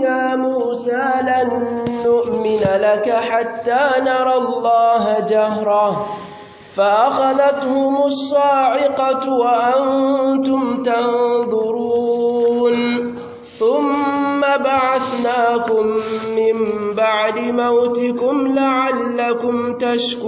يا موسى لن نؤمن لك حتى نرى الله جهرة فأخذتهم الصاعقة وأنتم تنظرون ثم بعثناكم من بعد موتكم لعلكم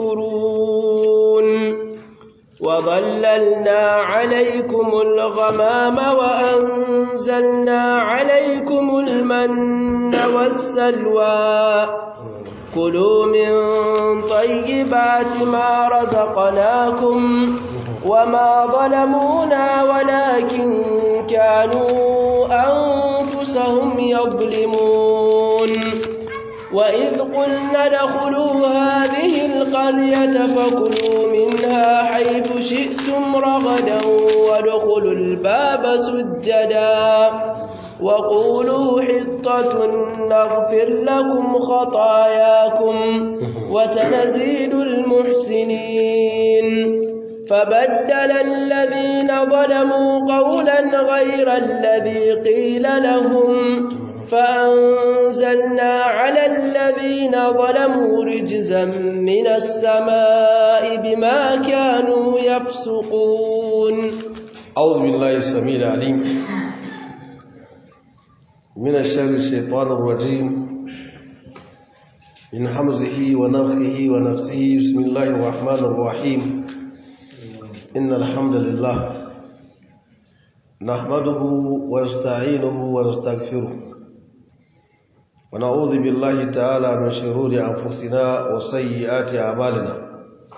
تشكرون وظللنا عليكم الغمام وأنزلنا عليكم المن والسلوى كلوا من طيبات ما رزقناكم وما ظلمونا ولكن كانوا أنفسهم يظلمون وإذ قلنا ادخلوا هذه القرية فكلوا منها حيث شئتم رغدا وادخلوا الباب سجدا وقولوا حطة نغفر لكم خطاياكم وسنزيد المحسنين فبدل الذين ظلموا قولا غير الذي قيل لهم فأنزلنا على الذين ظلموا رجزا من السماء بما كانوا يفسقون أعوذ بالله السميع العليم من الشر الشيطان الرجيم من حمزه ونفخه ونفسه بسم الله الرحمن الرحيم إن الحمد لله نحمده ونستعينه ونستغفره ونعوذ بالله تعالى من شرور أنفسنا وسيئات أعمالنا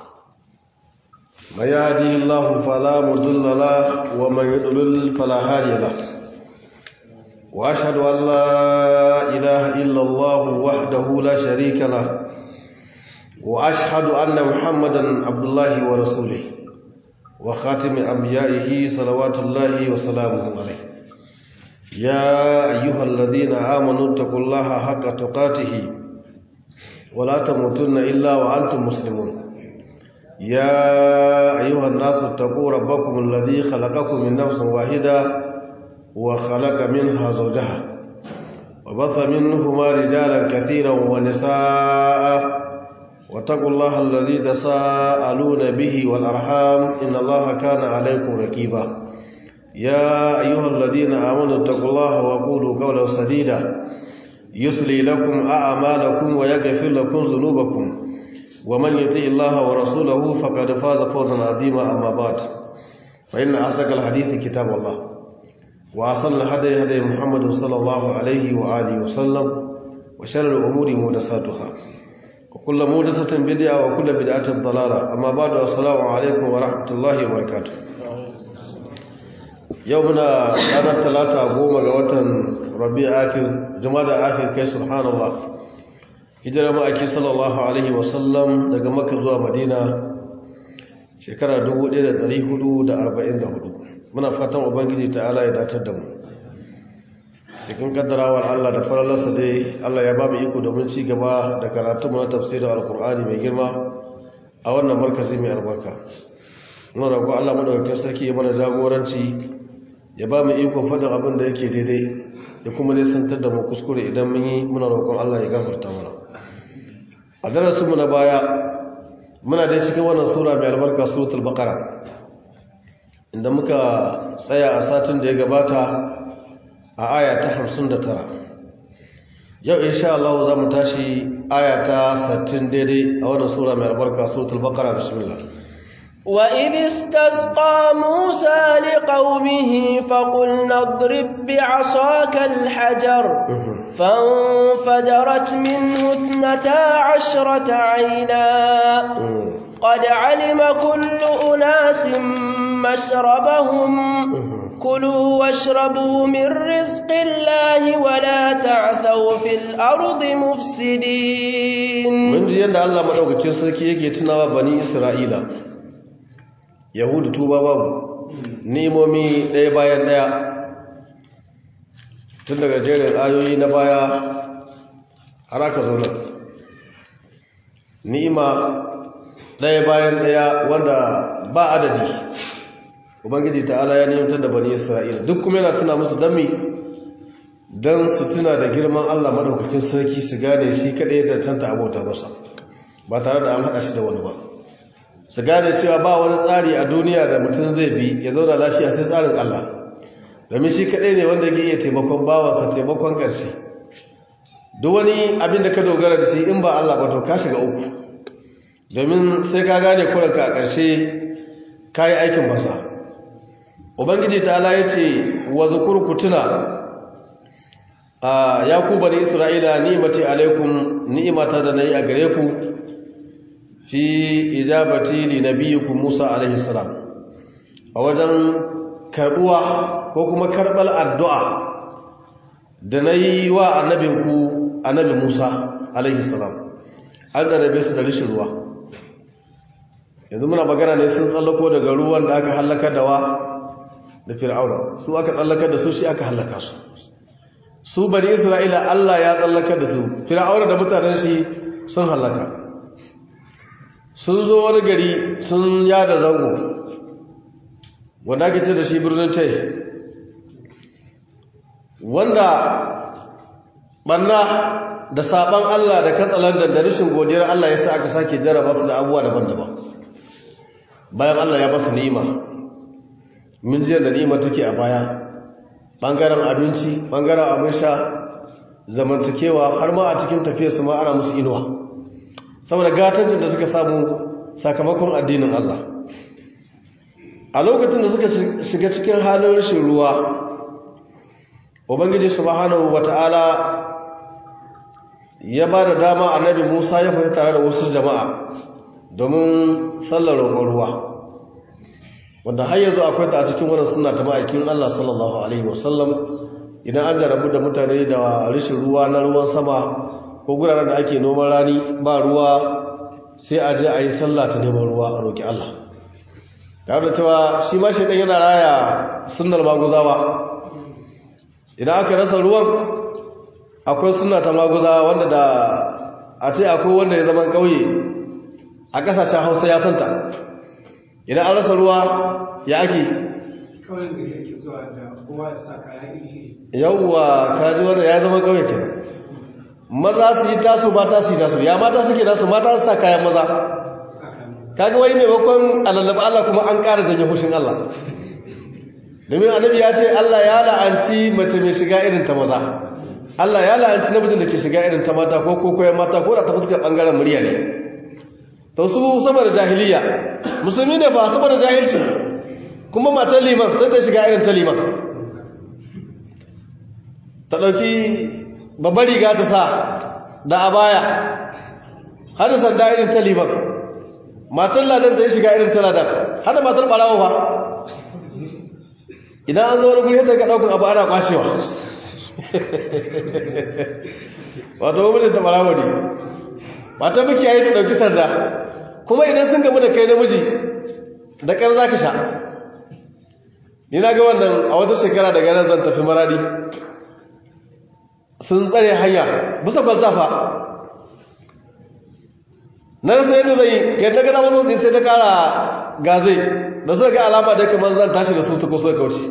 من يهده الله فلا مضل له ومن يضلل فلا هادي له وأشهد أن لا إله إلا الله وحده لا شريك له وأشهد أن محمدا عبد الله ورسوله وخاتم أنبيائه صلوات الله وسلامه عليه يا أيها الذين آمنوا اتقوا الله حق تقاته ولا تموتن إلا وأنتم مسلمون يا أيها الناس اتقوا ربكم الذي خلقكم من نفس واحدة وخلق منها زوجها وبث منهما رجالا كثيرا ونساء واتقوا الله الذي تساءلون به والأرحام إن الله كان عليكم ركيبا يا أيها الذين آمنوا اتقوا الله وقولوا قولا سديدا يصلي لكم أعمالكم ويغفر لكم ذنوبكم ومن يطيع الله ورسوله فقد فاز فوزا عظيما أما بعد فإن أصدق الحديث كتاب الله وأصل الهدي هدي محمد صلى الله عليه وآله وسلم وشر الأمور محدثاتها وكل محدثة بدعة وكل بدعة ضلالة أما بعد السلام عليكم ورحمة الله وبركاته yau muna ranar talata goma ga watan rabi akir jama'a akir kai subhanallah hijira ma'aiki sallallahu alaihi wasallam daga maka zuwa madina shekara 1444 muna fatan ubangiji ta'ala ya datar da mu cikin kaddarawar allah da faralarsa dai allah ya ba mu iko domin ci gaba da karatu na tafsirin alkur'ani mai girma a wannan markazi mai albarka muna roƙo allah madaukakin sarki ya mana jagoranci ya ba mu ikon faɗin abin da yake daidai da kuma nisantar da mu kuskure idan mun yi muna roƙon Allah ya gafarta mana a darasinmu na baya muna dai cikin wannan sura mai albarka suratul baqara inda muka tsaya a satin da ya gabata a aya ta 59 yau insha Allah za mu tashi aya ta 60 daidai a wannan sura mai albarka suratul baqara bismillah وإذ استسقى موسى لقومه فقلنا اضرب بعصاك الحجر فانفجرت منه اثنتا عشرة عينا قد علم كل أناس مشربهم كلوا واشربوا من رزق الله ولا تعثوا في الأرض مفسدين من يند الله مدوكacin sarki yake tunawa bani Isra'ila yahudu tuba babu nemomi ɗaya bayan ɗaya tun daga jerin ayoyi na baya har aka zauna ni'ima ɗaya bayan ɗaya wanda ba adadi ubangiji ta'ala ya nemtar da bani isra'ila duk kuma yana tuna musu dami don su tuna da girman Allah maɗaukakin sarki su gane shi kaɗai ya cancanta abota masa ba tare da an haɗa shi da wani ba su gane cewa ba wani tsari a duniya da mutum zai bi ya zauna lafiya sai tsarin Allah domin shi kaɗai ne wanda yake iya taimakon bawansa taimakon ƙarshe duk wani abin da ka dogara da shi in ba Allah ba to ka shiga uku domin sai ka gane kuranka a ƙarshe ka yi aikin basa ubangiji ta ala ya ce wa zukur ku tuna a ya ku bani isra'ila ni'imati alaikum ni'imata da na yi a gare ku fi ijabati li nabiyikum musa alaihi salam a wajen karbuwa ko kuma karbal addu'a da na yi wa annabinku annabi musa alaihi salam an da rabe su da rishin ruwa yanzu muna magana ne sun tsallako daga ruwan da aka hallaka da wa da fir'auna su aka tsallaka da su shi aka hallaka su su bani isra'ila allah ya tsallaka da su fir'auna da mutanen shi sun hallaka sun zo wani gari sun yada zango wanda ake ce da shi birnin tai wanda banna da saban Allah da katsalandar da rashin godiyar Allah ya sa aka sake jarraba su da abubuwa daban-daban bayan Allah ya basu ni'ima mun ji da ni'ima take a baya bangaren abinci bangaren abin sha zamantakewa har ma a cikin tafiyar su ma ana musu inuwa saboda gatancin da suka samu sakamakon addinin Allah a lokacin da suka shiga cikin halin rashin ruwa ubangiji subhanahu wata'ala ya ba da dama annabi musa ya fita tare da wasu jama'a domin sallar roƙon ruwa wanda har yanzu akwai ta a cikin wannan suna ta ma'aikin allah sallallahu alaihi wasallam idan an jarabu da mutane da rashin ruwa na ruwan sama ko guraren da ake noman rani ba ruwa sai a je a yi sallah ta neman ruwa a roƙi allah tare da cewa shi ma shaidan yana raya sunnar maguzawa idan aka rasa ruwan akwai suna ta maguza wanda da a ce akwai wanda ya zama kauye a kasashen hausa ya santa idan an rasa ruwa ya ake yauwa kaji wanda ya zama kauye ke maza su yi tasu mata su yi nasu ya mata suke nasu mata su sa kayan maza kaga wai maimakon alallaba Allah kuma an ƙara janye hushin Allah domin annabi ya ce Allah ya la'anci mace mai shiga irin ta maza Allah ya la'anci namijin da ke shiga irin ta mata ko kokoyen mata ko da ta fuskar bangaren murya ne to su saboda jahiliya musulmi ne ba saboda jahilci kuma matar liman sai ta shiga irin ta liman ta ɗauki babbar riga ta sa da abaya har da sanda irin ta liman matar ladan ta yi shiga irin ta ladan har da matar ɓarawo ba idan an zo wani guri yadda ga ɗaukun abu ana kwashewa wato wani ta barawa ne mata muke yayi ta ɗauki sanda kuma idan sun gamu da kai namiji da ƙar za ka sha ni na ga wannan a wata shekara daga nan zan tafi maradi sun tsare hanya bisa falsafa na rasa yadda zai yadda gana mazan sai ta kara gazai da suka ga alama da kamar zan tashi da su ta kusa kauce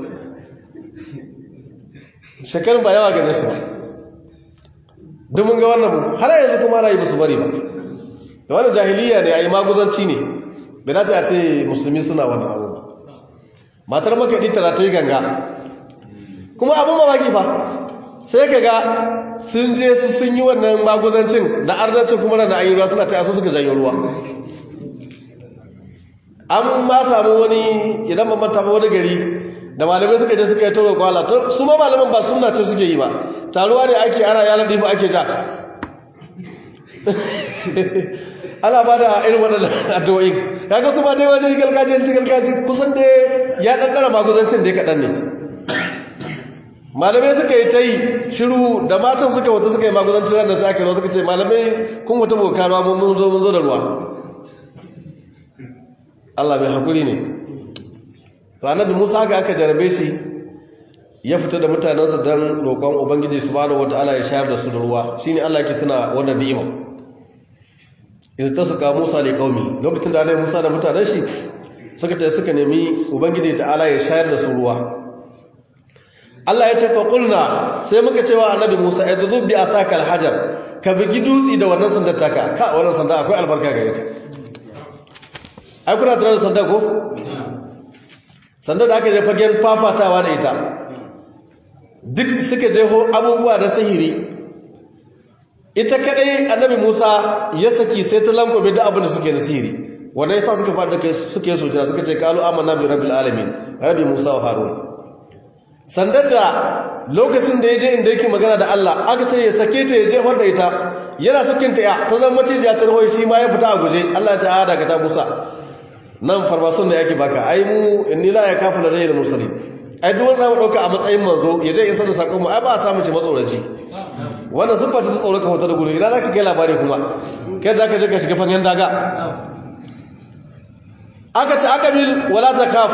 shekarun ba yawa gane su ba domin ga wannan har yanzu kuma rayu musu bari ba da wani jahiliya ne a yi maguzanci ne bai dace a ce musulmi suna wani abu ba matar makaɗi tana ta yi ganga kuma abin mamaki ba sai ka ga sun je su sun yi wannan maguzancin da arnancin kuma da ayi ruwa suna ta yaso suka janyo ruwa an ma samu wani idan ba manta ba wani gari da malamai suka je suka yi taro kwala to su ma malaman ba suna ce suke yi ba taruwa ne ake ana yanar difa ake ja ana ba da irin waɗannan addu'o'in kaga su ma dai wani gargajiyanci gargaji kusan da ya ɗanɗara maguzancin dai kaɗan ne malamai suka yi ta yi shiru da matan suka wata suka yi maguzancin ranar sai aka yi suka ce malamai kun wata bokaruwa mun zo mun zo da ruwa Allah mai hakuri ne to annabi Musa ga aka jarabe shi ya fita da mutanensa don roƙon ubangiji subhanahu wataala ya shayar da su da ruwa shine Allah yake tuna wannan ni'ima idan ta suka Musa da kaumi lokacin da annabi Musa da mutanen shi suka ta suka nemi ubangiji ta'ala ya shayar da su ruwa Allah ya ce fa qulna sai muka cewa annabi Musa ya zubi bi asaka alhajar ka bugi dutsi da wannan sandar taka ka wannan sanda akwai albarka gare ta ai kuna tare da sanda ko sanda da aka je fagen fafatawa da ita duk suka je abubuwa da sihiri ita kadai annabi Musa ya saki sai ta lankobe da abin da suke da sihiri wanda yasa suka fara kai suke sujada suka ce qalu amanna bi rabbil alamin rabbi Musa wa Harun sandar da lokacin da yaje inda yake magana da Allah aka ce ya sake ta ya je da ita yana sakin ta ya ta zama macijiya ta rahoyi shi ma ya fita a guje Allah ta hada ka ta Musa nan farmason da yake baka ai mu inni la yakafu la rayyul mursalin ai duk wanda mu dauka a matsayin manzo ya je isa da sakon mu ai ba a samu shi matsoraci wannan siffar ta tsoro ka hoto da gudu idan zaka kai labari kuma kai zaka je ka shiga fanyen daga aka ce aka bil wala takaf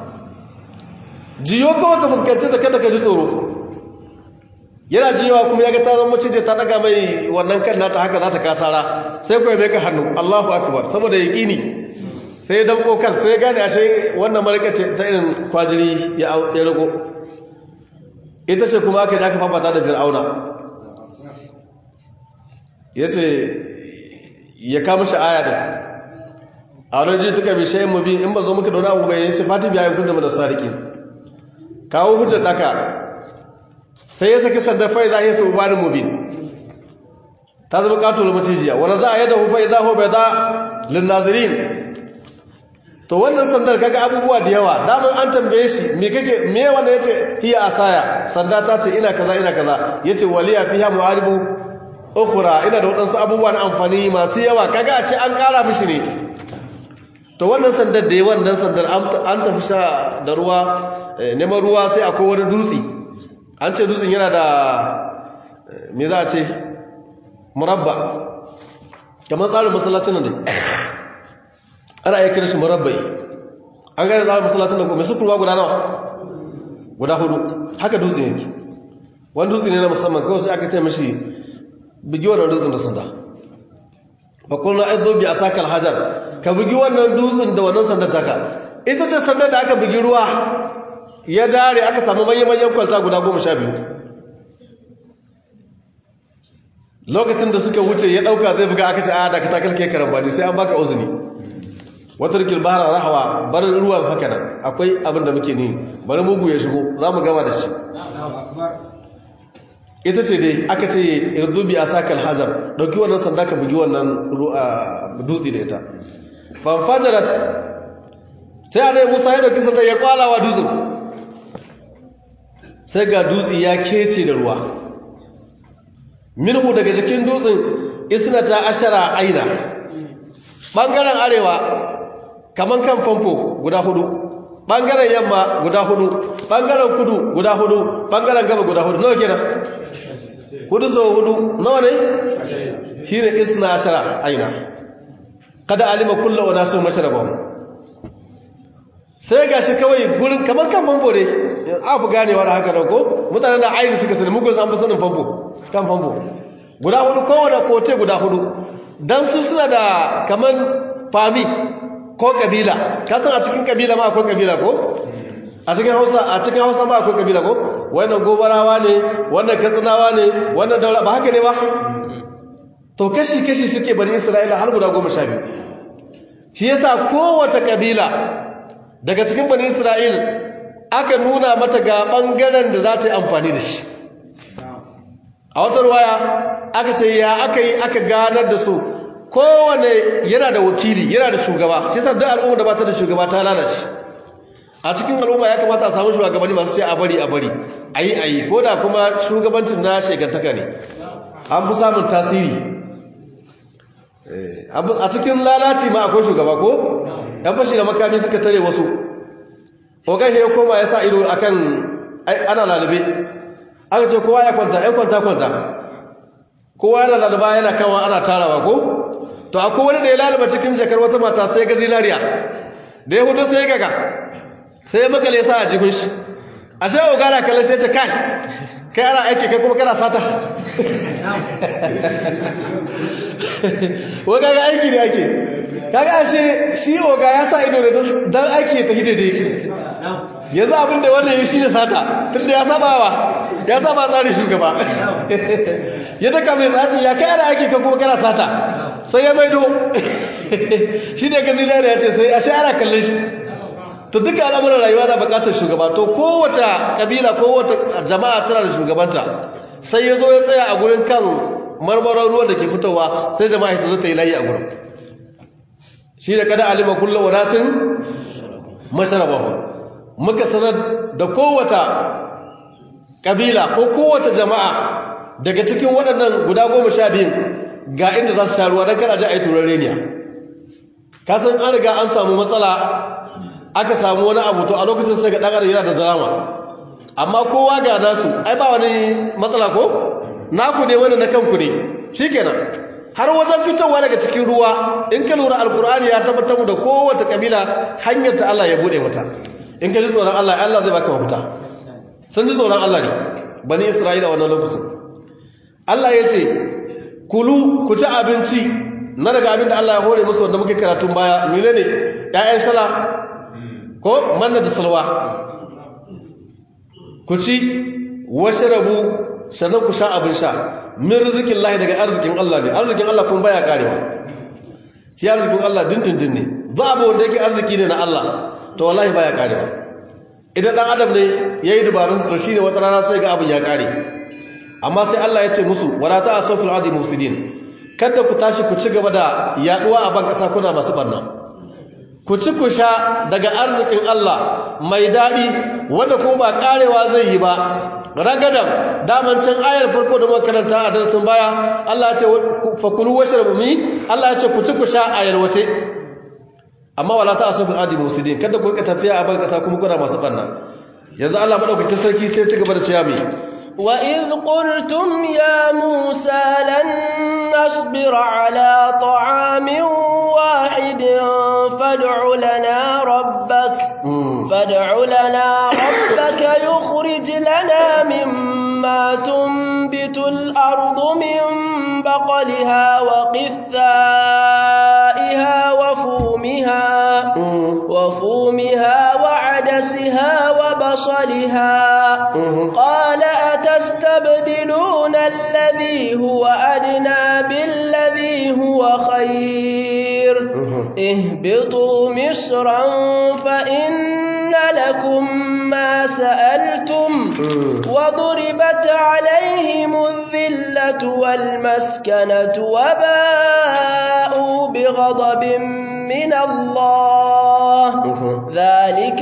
jiyo kawai ka fuskanci da kada ka ji tsoro yana jiyowa kuma ya ga ta zama macije ta daga mai wannan kan nata haka za ta kasara sai kuwa bai ka hannu Allahu akbar saboda yaqini sai ya damko kan sai ya gane ashe wannan malaka ce ta irin kwajiri ya ya rago ita ce kuma aka ji aka fafata da fir'auna yace ya kama shi aya din a wani ji tuka bishe mu bi in ba zo muka dauna abu bai yace fati biya kun da sariki kawo hujjar daka sai ya saki sanda fa za ya su bani mubin ta zama katul macijiya wanda za a yada hu fa idza hu bayda lin nazirin to wannan sandar kaga abubuwa da yawa daman an tambaye shi me kake me wanda yace hiya asaya sanda ta ce ina kaza ina kaza yace waliya fiha muharibu ukhra ina da wadansu abubuwa na amfani masu yawa kaga ashe an kara mishi ne to wannan sandar da yawan dan sandar an tafi sha da ruwa neman ruwa sai akwai wani dutse an ce dutsen yana da me za a ce murabba kamar tsarin masallacin nan dai ana iya kira shi murabbai an gane tsarin masallacin nan ko mai sukurwa guda nawa guda hudu haka dutsen yake wani dutse ne na musamman kawai sai aka ce mashi bugi wannan dutsen da sanda bakulna aizo bi asakal hajar ka bugi wannan dutsen da wannan sandar taka ita ce sandar da aka bugi ruwa ya dare aka samu manyan kwalta guda goma sha biyu lokacin da suka wuce ya dauka zai buga aka ce a da ka takalke karambani sai an baka uzuni wata rikil bahara rahawa bar ruwan haka nan akwai abin da muke ni bari mugu ya shigo za mu gama da shi ita ce dai aka ce irdubi a sakal hajar dauki wannan sanda ka bugi wannan dutse da ita fanfajarat sai a dai musa ya dauki sanda ya kwalawa dutsen sai ga dutse ya kece da ruwa minhu daga cikin dutsen isnata ashara aina bangaren arewa kaman kan famfo guda hudu bangaren yamma guda hudu bangaren kudu guda hudu bangaren gaba guda hudu nawa kenan hudu so hudu nawa ne shine isna ashara aina kada alima kullu unasin mashrabahum sai gashi kawai gurin kaman kan famfo ne afu ganewa da haka ko mutanen da aini suka sani mugun an fi sanin famfo kan famfo guda hudu kowane kote guda hudu don su suna da kaman fami ko kabila kasan a cikin kabila ma akwai kabila ko a cikin hausa a cikin hausa ma akwai kabila ko wannan gobarawa ne wannan katsinawa ne wannan daura ba haka ne ba to kashi-kashi suke bani isra'ila har guda goma sha biyu shi yasa kowace kabila daga cikin bani isra'il aka nuna mata ga ɓangaren da za ta yi amfani da shi a wata ruwaya aka ce ya aka yi aka ganar da su kowane yana da wakili yana da shugaba shi sa duk al'umma da ba ta da shugaba ta lalace a cikin al'umma ya kamata a samu shugabanni masu ce a bari a bari a yi a yi ko da kuma shugabancin na shekantaka ne an fi samun tasiri a cikin lalaci ma akwai shugaba ko yan fashi da makami suka tare wasu ogan ya koma ya sa ido akan ana lalube aka ce kowa ya kwanta yan kwanta kwanta kowa yana lalaba yana kawo ana tarawa ko to akwai wani da ya lalaba cikin jakar wata mata sai ga zinariya da ya hudu sai gaga sai ya makale sa a jihun shi a shi oga na kallon sai ce kai kai ana aiki kai kuma kana sata wa kaga aiki ne ake kaga ashe shi oga ya sa ido da dan aiki ya tafi daidai yanzu abin da wannan ya shi ne sata tun da ya saba wa ya saba tsarin shugaba ya daga mai tsaci ya kai ana aiki ka kuma kana sata sai ya maido shi ne ka zinari ya ce sai ashe ana kallon shi to duka al'amuran rayuwa na bukatar shugaba to kowace kabila kowace jama'a tana da shugabanta sai ya zo ya tsaya a gurin kan marmarar ruwan da ke fitowa sai jama'a ta zo ta yi layi a gurin shi da kada alima kullum wadasin masharabahu muka sanar da kowace kabila ko kowace jama'a daga cikin waɗannan guda goma sha biyun ga inda za su sha ruwa don kada ji a yi turar reniya kasan an riga an samu matsala aka samu wani abu to a lokacin sai ga ɗan yana da drama amma kowa ga nasu ai ba wani matsala ko naku ne wani na kanku ne shikenan har wajen fitowa daga cikin ruwa in ka lura alkur'ani ya tabbatar da kowace kabila hanyar ta Allah ya bude mata in ka ji tsoron Allah Allah zai baka mafita sun ji tsoron Allah ne bani Isra'ila wannan lokacin Allah ya ce kulu ku ci abinci na daga abin da Allah ya hore musu wanda muke karatun baya menene ƴaƴan shala ko manna da salwa ku ci washrabu sannan ku sha abin sha min rizikin lahi daga arzikin Allah ne arzikin Allah kun baya karewa shi arzikin Allah dindindin ne ba abu wanda yake arziki ne na Allah to wallahi baya karewa idan dan adam ne yayi dubarun to shine wata rana sai ga abin ya kare amma sai Allah ya ce musu wala ta'asu fil ardi mufsidin kada ku tashi ku ci gaba da yaduwa a ban kasa kuna masu barna ku ci ku sha daga arzikin Allah mai dadi wanda kuma ba karewa zai yi ba ragadan daman can ayar farko da makaranta a darasin baya Allah ya ce fakulu washrabu mi Allah ya ce ku ci ku sha ayar wace amma wala ta asu fil adi musidin kada ku rika tafiya a ban kasa kuma kuna masu banna yanzu Allah madaukakin sarki sai ci gaba da cewa mi wa id qultum ya musa lan nasbir ala ta'amin wahidin fad'u lana rabbak fad'u lana rabbaka yukhrij lana mimma tunbitu al-ardu min baqliha wa qithaiha wa fumiha وفومها وعدسها وبصلها قال أتستبدلون الذي هو أدنى بالذي هو خير اهبطوا مصرا فإن لكم ما سألتم وضربت عليهم الذلة والمسكنة وباءوا بغضب من الله ذلك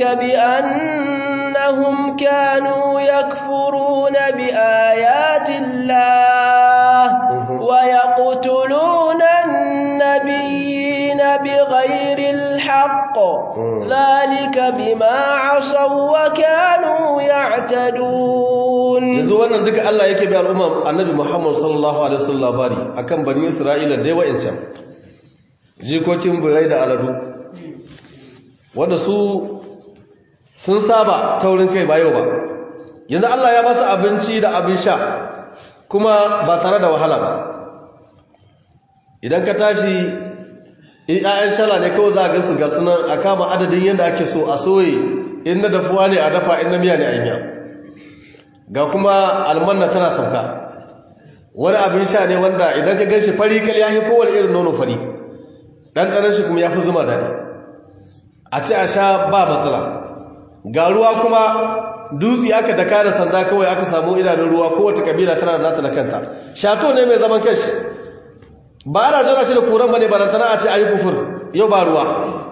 بأنهم كانوا يكفرون بآيات الله ويقتلون النبيين بغير الحق ذلك بما عصوا وكانوا يعتدون yanzu wannan duka Allah yake bi al'umma annabi Muhammad sallallahu alaihi wasallam labari akan bani Isra'ila da yawa incan jikokin birai da aladu wanda su sun saba taurin kai ba yau ba yanzu Allah ya ba su abinci da abin sha kuma ba tare da wahala ba idan ka tashi in ƴaƴan shala ne kawai za a gansu ga sunan a kama adadin yadda ake so a soye in na dafuwa ne a dafa in na miya ne a yi ga kuma almanna tana sauka wani abin sha ne wanda idan ka gan shi fari kal ya fi kowane irin nono fari ɗanɗanar shi kuma ya fi zuma daɗi a ci a sha ba matsala ga ruwa kuma dutse aka daka da sanda kawai aka samu idanun ruwa kowace kabila tana da nata na kanta shato ne mai zaman kashi ba ana jira shi da kuran bane barantana a ce ayi kufur yau ba ruwa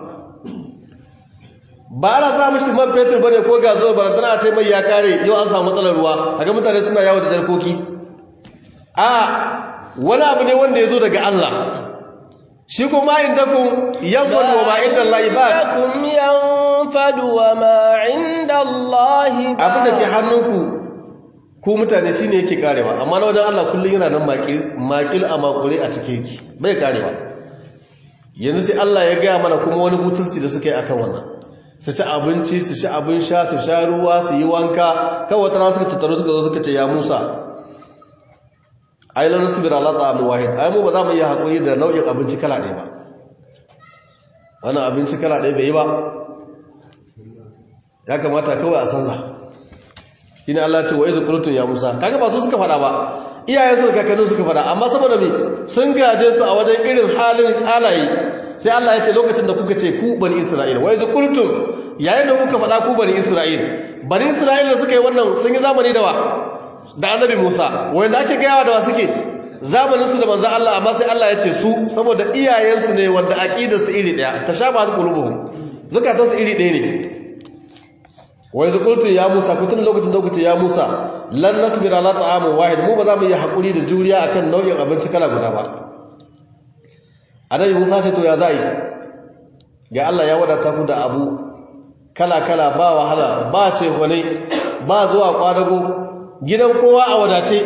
ba ana sa mishi man fetur bane ko gazuwar barantana a ce mai ya kare yau an samu matsalar ruwa haka mutane suna yawo da jarkoki a wani abu ne wanda ya zo daga Allah shi kuma inda ku yanfadu wa ma inda Allah ba kum yanfadu wa ma inda Allah ba abin da ke hannunku ku mutane shine yake karewa amma na wajen Allah kullun yana nan makil makil a makure a cike yake bai karewa yanzu sai Allah ya gaya mana kuma wani hutunci da suka yi akan wannan su ci abinci su ci abin sha su sha ruwa su yi wanka kawai wata rana suka tattaru suka zo suka ce ya Musa ai lan nasbir ala ta'am wahid ai mu ba za mu iya hakuri da nau'in abinci kala ɗaya ba wannan abinci kala ɗaya bai yi ba ya kamata kawai a sanza ina Allah ce wa izu qultum ya Musa kaga ba su suka fada ba iyayen su kakannin suka fada amma saboda me sun gaje su a wajen irin halin halaye sai Allah ya ce lokacin da kuka ce ku bani Isra'il wa izu qultum yayin da kuka fada ku bani Isra'il bani Isra'il da suka yi wannan sun yi zamani da wa da annabi Musa wanda ake gayawa da wa suke zamanin su da manzon Allah amma sai Allah ya ce su saboda iyayen su ne wanda aqidar su iri daya tashabahat qulubuhum zakatan su iri daya ne wai zukultu ya Musa kutun lokacin da kuce ya Musa lan nasbir ala ta'amin wahid mu ba za mu yi hakuri da juriya akan nau'in abinci kala guda ba annabi Musa ce to ya za'i ga Allah ya wadata ku da abu kala kala ba wahala ba ce wani ba zuwa kwadago gidan kowa a wadace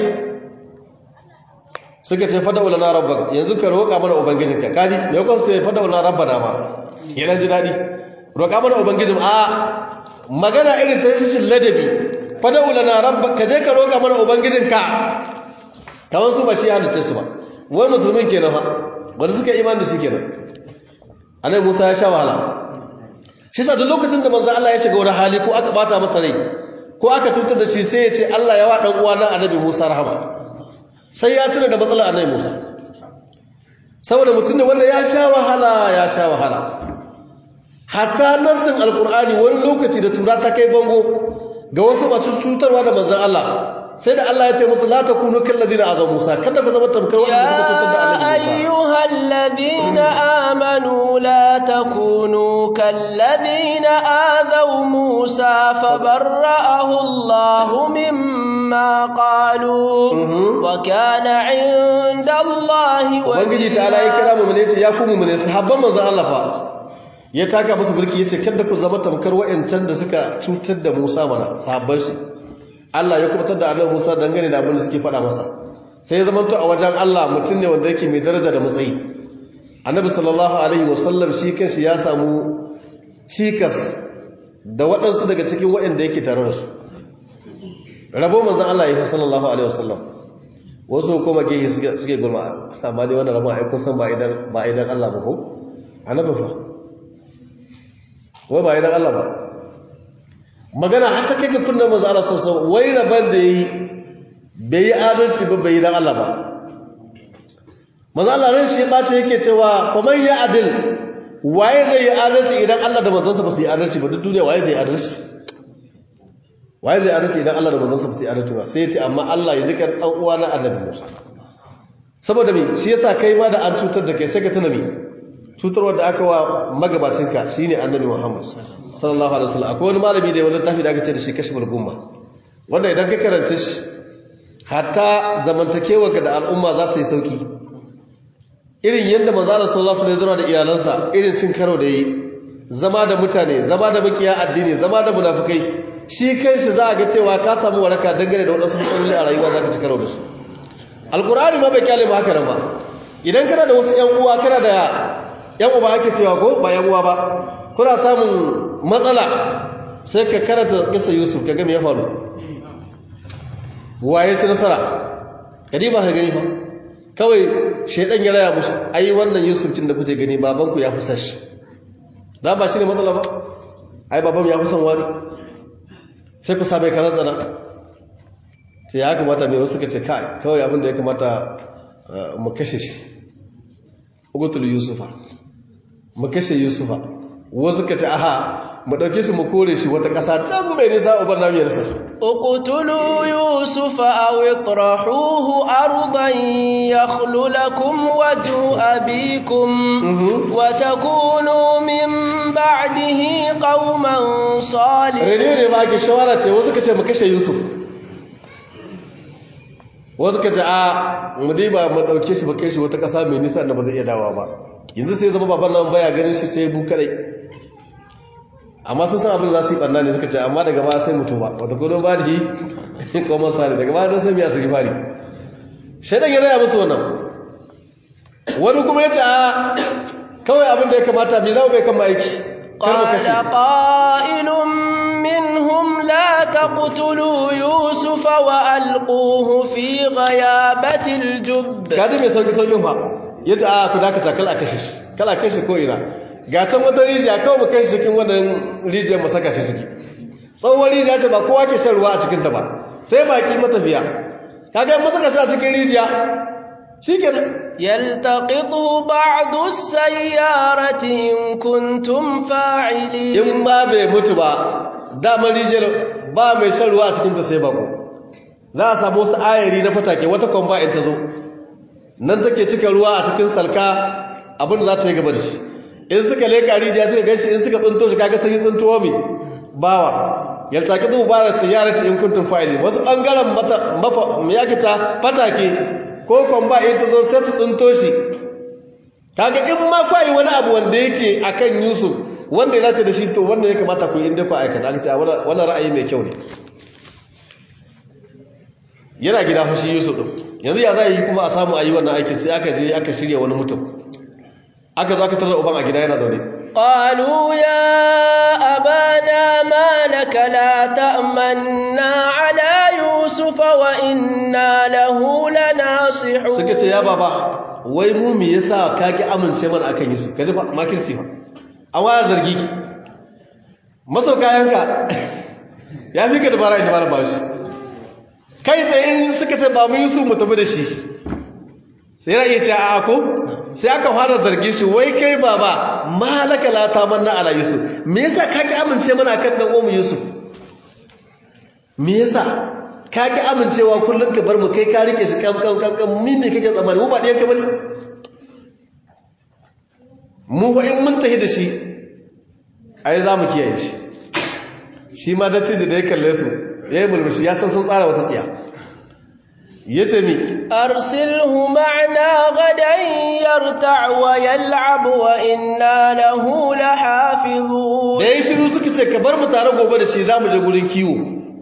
suka ce fada ulana rabbak yanzu ka roƙa mana ubangijinka kadi me ko sai fada ulana rabbana ma yana ji dadi roƙa mana ubangijin a magana irin ta rashin ladabi fada ulana rabba ka je ka roƙa mana ubangijinka kamar su ba shi halice su ba wai musulmin kenan fa wanda suka iman da shi kenan annabi Musa ya sha wahala shi sa duk lokacin da manzo Allah ya shiga wani hali ko aka bata masa rai ko aka tutar da shi sai ya ce Allah ya wa dan uwa na annabi Musa rahama sai ya tuna da matsalar annabi Musa saboda mutum ne wanda ya sha wahala ya sha wahala hatta nassin alkur'ani wani lokaci da tura ta kai bango ga wasu masu cutarwa da manzon Allah sai da Allah ya ce musu la takunu kal ladina azaw Musa kada ku zama tamkar wanda suka cutar da annabi Musa ayyuhal ladina amanu la takunu kal ladina azaw Musa fabarra'ahu Allah mimma qalu wa kana 'inda Allah ubangiji ta'ala ya kira mu ne ce ya ku mu ne sahabban manzon Allah fa ya taka musu birki yace kada ku zama tamkar wayancan da suka cutar da Musa mana sahabban shi Allah ya kubutar da Annabi Musa dangane da abin da suke faɗa masa sai ya zama to a wajen Allah mutum ne wanda yake mai daraja da matsayi Annabi sallallahu alaihi wasallam shi kanshi ya samu cikas da waɗansu daga cikin waɗanda yake tare da su rabo manzon Allah ya fi sallallahu alaihi wasallam wasu kuma ke suke gulma amma ne wannan rabon ai kun san ba idan ba idan Allah ba ko annabi fa wai ba idan Allah ba magana har ta kai ga kunnan manzo Allah sallallahu wai raban da yi bai yi adalci ba bai yi dan Allah ba manzo Allah ran shi bace yake cewa fa man ya adil waye zai yi adalci idan Allah da manzon sa ba su yi adalci ba duk duniya waye zai yi adalci waye zai adalci idan Allah da manzon sa ba su yi adalci ba sai ya ce amma Allah ya jika dan uwa na annabi Musa saboda me shi yasa kai ma da an cutar da kai sai ka tuna me cutarwar da aka wa magabacinka shi ne annabi muhammad sallallahu alaihi wasallam akwai wani malami da wani tafi da aka ce da shi kashmir gumma wanda idan ka karanta shi hatta zamantakewarka da al'umma za ta yi sauki irin yadda manzala sallallahu alaihi wasallam da iyalansa irin cin karo da yi zama da mutane zama da makiya addini zama da munafikai shi kanshi za a ga cewa ka samu waraka dangane da wadansu matsaloli a rayuwa za ka ci karo da su alkur'ani ma bai kyale mu haka nan ba idan kana da wasu yan uwa kana da yan uba ake cewa ko ba yan uwa ba kuna samun matsala sai ka karanta kisa yusuf ka game ya faru waye ci nasara kadi ba ka gani ba kawai shaidan ya raya musu ai wannan yusuf kin da kuke gani babanku ya fi sashi da ba shi ne matsala ba ai baban ya fi son wani sai ku same karar tsana ta ya kamata mai wasu ka ce kai kawai abinda ya kamata mu kashe shi ugutul yusufa mu kashe yusufa wasu ka ce aha mu ɗauke shi mu kore shi wata ƙasa can mai nisa ubar namiyarsa اقتلوا يوسف أو اطرحوه أرضا يخل لكم وجه أبيكم وتكونوا من بعده قوما صالحين rediyo ne ba ake shawara ce wasu ka ce mu kashe yusuf wasu ka ce a mu dai ba mu ɗauke shi ba kai shi wata ƙasa mai nisa da ba zai iya dawa ba yanzu sai zama baban nan baya ganin shi sai bu kadai amma sun san abin za su yi ɓanna ne suka ce amma daga ba sai mutu ba wata kudin ba da yi komar sani daga ba don sai miya su fari shaidan ya raya musu wannan wani kuma ya ce a kawai abin da ya kamata mai zama bai kama aiki kar mu قال kashe قائل منهم لا تقتلوا يوسف وألقوه في غيابة الجب kaji mai sauki saukin fa ya ce a ku dakata kala kashe shi kala kashe ko ina ga can wata rijiya kawai mu kashe cikin wannan rijiyar mu saka shi ciki tsohon rijiya ce ba kowa ke shan ruwa a cikinta ba sai baki matafiya kaga in suka sha cikin rijiya shikenan يلتقطه بعض السيارة إن كنتم فاعلين in ba bai mutu ba damar rijiyar ba mai shan ruwa a cikinta sai bako za a samu wasu ayari na fatake wata kwamba in ta zo nan take cika ruwa a cikin salka abin da za ta yi gaba da shi in suka leka rijiya suka gashi in suka tsinto shi kaga sun yi tsintowa mai bawa yaltaki zuwa ba da siyarati in kuntum fa'ili wasu bangaren mata mafa me yake ta fatake ko kwamba in ta zo sai su tsinto shi kaga in ma kwai wani abu wanda yake akan Yusuf wanda ya dace da shi to wanda ya kamata ku yi inda ku aikata aka ce wannan ra'ayi mai kyau ne yana gida fashi Yusuf din yanzu ya za yi kuma a samu ayi wannan aikin sai aka je aka shirya wani mutum aka zo aka tarar uban a gida yana zaune قالوا يا أبانا ما لك لا تأمنا على يوسف وإنا له لناصحون suka ce ya baba wai mu me yasa ka ki amince mana akan Yusuf kaji fa makirci fa an waya zargi ki masauka yanka ya fi ka dabara da dabara ba shi kai tsaye suka ce ba mu Yusuf mu tafi da shi sai ya iya ce a ko sai aka fara zargi shi wai kai baba malaka la tamanna ala Yusuf me yasa ka ki amince mana akan dan uwan Yusuf me yasa ka ki amincewa kullum ka bar mu kai ka rike shi kam kam kam kam mi me kake tsammani mu ba ɗiyan ka bane mu ba in mun tahi da shi ai za mu kiyaye shi shi ma dattijo da ya kalle su ya yi mulmushi ya san sun tsara wata tsiya ya ce mi أرسله معنا غدا يرتع ويلعب وإنا له لحافظون da ya shiru suka ce ka bar mu tare gobe da shi za mu je gurin kiwo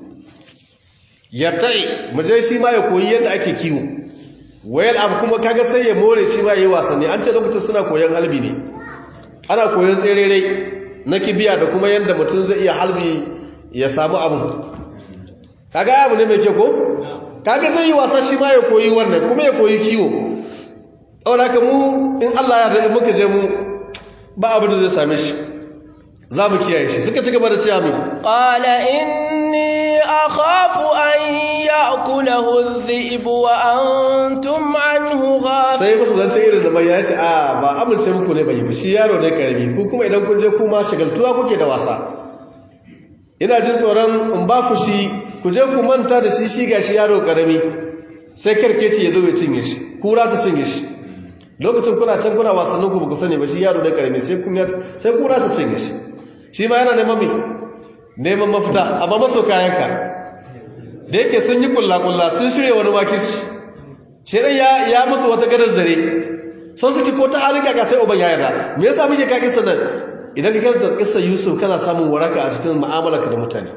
ya ta'i mu je shi ma ya koyi yadda ake kiwo wayar abu kuma kaga sai ya more shi ma ya yi wasanni an ce lokacin suna koyon halbi ne ana koyon tserere na kibiya da kuma yadda mutum zai iya halbi ya samu abu kaga abu ne mai kyau ko kaga zai yi wasa shi ma ya koyi wannan kuma ya koyi kiwo ɗaura ka mu in Allah ya da muka je mu ba abin da zai same shi za mu kiyaye shi suka ci gaba da cewa mai قال إني أخاف أن يأكله الذئب وأنتم عنه غافلون sai musu zance irin da mai ya ce a ba amince muku ne bai ba shi yaro ne karami ku kuma idan kun je kuma shagaltuwa kuke da wasa ina jin tsoron in ba ku shi ku je ku manta da shi shi gashi yaro karami sai karkeci ya zo ya cinye shi kura ta cinye shi lokacin kuna can kuna wasannin ku ba ku sani ba shi yaro ne karami sai kun sai kura ta cinye shi shi ma yana neman me neman mafita amma maso kayanka da yake sun yi kulla-kulla sun shirya wani makis shirin ya ya musu wata gadar zare sun suke ko ta halin kaka sai uban ya yarda me yasa muke ka kissa nan idan ka karanta kissa Yusuf kana samun waraka a cikin mu'amalarka da mutane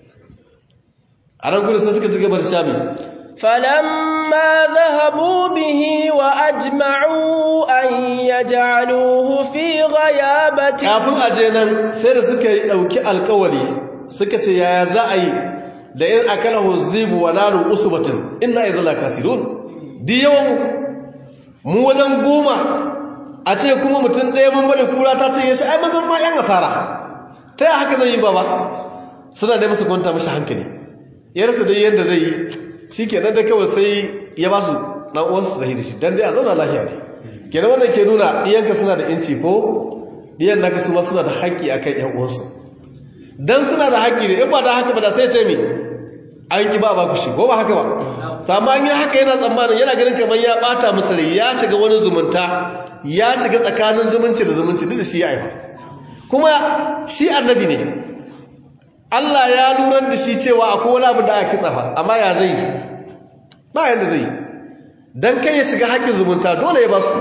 a ran gudu sai suka ci gaba da shami فلما ذهبوا به وأجمعوا أن يجعلوه في غيابة kafin a je nan sai da suka yi ɗauki alkawari suka ce yaya za a yi da in akala huzibu wa nalu usbatin inna idza la kasirun di yawan mu wajen goma a ce kuma mutum ɗaya mun bari kura ta ce shi ai mazan ma yan asara ta yi haka zai yi baba suna da musu kwanta mashi hankali yarsa dai yadda zai yi shi kenan da kawai sai ya ba su ɗan uwansu da shi dan dai a zauna lafiya ne kenan wannan ke nuna ɗiyanka suna da inci ko ɗiyan naka su ma suna da haƙƙi akan ƴan uwansu dan suna da haƙƙi ne in ba da haka ba da sai ce mi an ki ba ba ku shi ko ba haka ba to amma an yi haka yana tsammanin yana ganin kamar ya bata musu rai ya shiga wani zumunta ya shiga tsakanin zumunci da zumunci duk da shi ya aifa kuma shi annabi ne Allah ya lura da shi cewa akwai wani abu da aka kitsa fa amma ya zai ba yanda zai dan kai ya shiga haƙƙin zumunta dole ya ba su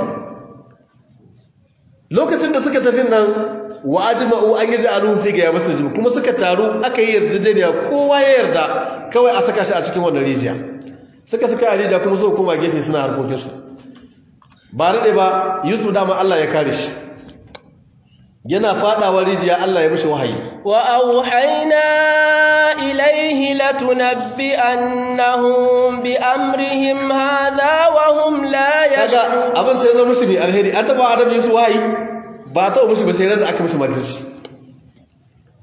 lokacin da suka tafi nan wa ajma'u an yaji aluhu fi ga yabatul jib kuma suka taru aka yi yarjejeniya kowa ya yarda kawai a saka shi a cikin wannan rijiya suka saka a rijiya kuma suka koma gefe suna harkokin su ba rade ba Yusuf dama Allah ya kare shi yana fadawa rijiya Allah ya mishi wahayi wa auhayna ilayhi latunabbihannahum bi amrihim hadha wa hum la kaga yash'urun abin sai zo mishi mai alheri an taba adam Yusuf wahayi ba ta mishi ba sai ran da aka mishi makirci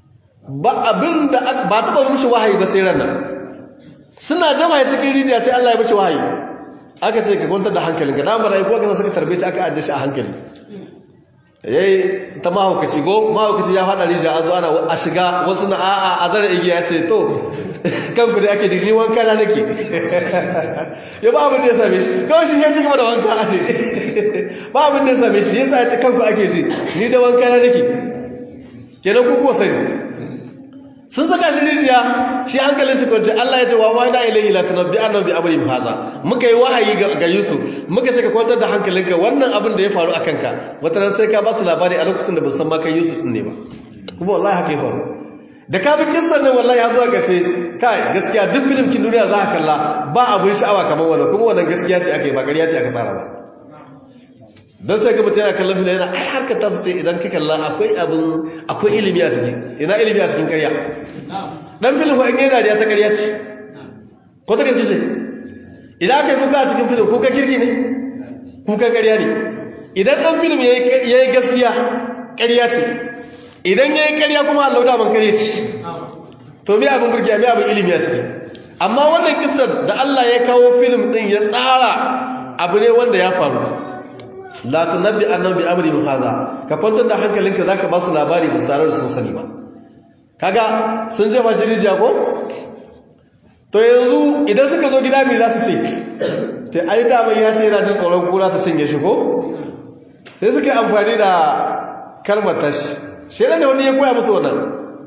ba abin da ba taɓa mushi wahayi ba sai ranar suna jama'a cikin rijiya sai Allah ya mushi wahayi aka ce ka kwantar da hankalinka da mara yi kuwa suka tarbe shi aka ajiye shi a hankali yayi ta mahaukaci go mahaukaci ya faɗa rijiya a zuwa a shiga wasu na a'a a zara igiya ce to kanku da ake digni wanka na nake ya ba abin da ya same shi kawai shi ya ci gaba da wanka a ce ba abin da ya same shi yasa ya ce kanku ake ji ni da wanka na nake kenan ku kuwa sani sun saka shi rijiya shi hankalin shi kwanci Allah ya ce wa wani ilaihi la tunabbi annabi amri haza muka yi wahayi ga Yusuf muka ce ka kwantar da hankalinka wannan abin da ya faru a kanka wata ran sai ka ba su labari a lokacin da ba san ma kai Yusuf ne ba kuma wallahi haka ya faru da ka bi kissan nan wallahi ya zuwa kashe kai gaskiya duk film kin duniya za ka kalla ba abin sha'awa kamar wannan kuma wannan gaskiya ce aka yi ba ƙarya ce aka tsara ba don sai ka mutum yana kallon fila yana ai harkar tasu ce idan ka kalla akwai abin akwai ilimi a ciki ina ilimi a cikin karya dan filin ko in yi dariya ta karya ce ko ta kanci ce idan aka yi kuka a cikin filin kuka kirki ne kuka karya ne idan dan filin ya yi gaskiya karya ce idan ya yi karya kuma allah da man karya ce to me abin burgiya me abin ilimi a ciki amma wannan kisar da allah ya kawo filin din ya tsara abu ne wanda ya faru la tunabbi annabi bi amri haza ka kwantar da hankalinka zaka ba su labari ba su tare da sun sani ba kaga sun jefa shi rijiya ko to yanzu idan suka zo gida me za su ce to ai da mai ya ce yana jin tsoron kura ta cinye shi ko sai suka yi amfani da kalmar tashi shi ne wani ya koya musu wannan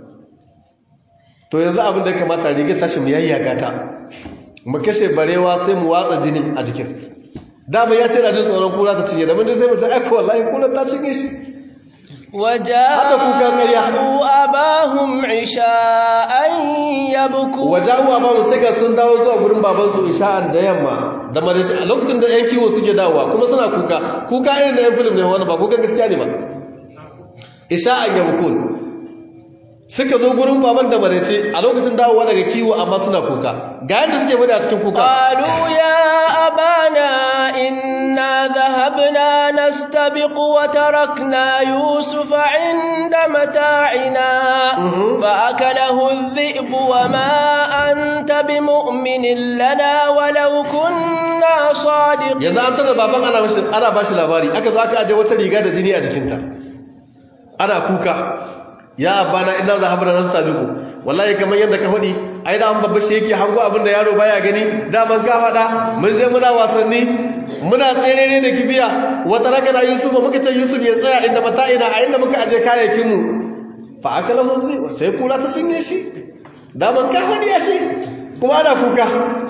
to yanzu abin da ya kamata rigar tashi mu yayyaga ta mu kashe barewa sai mu watsa jini a jikin dama ya ce na jin tsoron kura ta cinye da mun sai mutum aika wallahi kura ta cinye shi وجاءوا أباهم عشاء يبكون وجاءوا أباهم سيكا sun dawo zuwa gurin babansu isha'an da yamma da marashi a lokacin da 'yan kiwo suke dawowa kuma suna kuka kuka irin da 'yan film ne wani ba kuka gaskiya ne ba isha'an yabkun suka zo gurin baban da marace a lokacin dawowa daga kiwo amma suna kuka ga yadda suke bada a cikin kuka qalu ya abana inna dhahabna nastabiqu wa tarakna yusufa inda mata'ina fa akalahu adh-dhi'bu wa ma anta bimu'minin lana walau kunna sadiqin yanzu an tada baban ana bashi ana bashi labari aka zo aka aje wata riga da jini a jikinta ana kuka ya abana ina zahabna nastabiqu wallahi kamar yadda ka faɗi ai da an babba shi yake hango abin da yaro baya gani da man ka faɗa mun je muna wasanni muna tsere ne da kibiya wata raka da Yusuf muka ce Yusuf ya tsaya inda mata'ina a inda muka aje kayayyakin mu fa akala hunzi sai kula ta cinye shi da man ka faɗi ya shi kuma ana kuka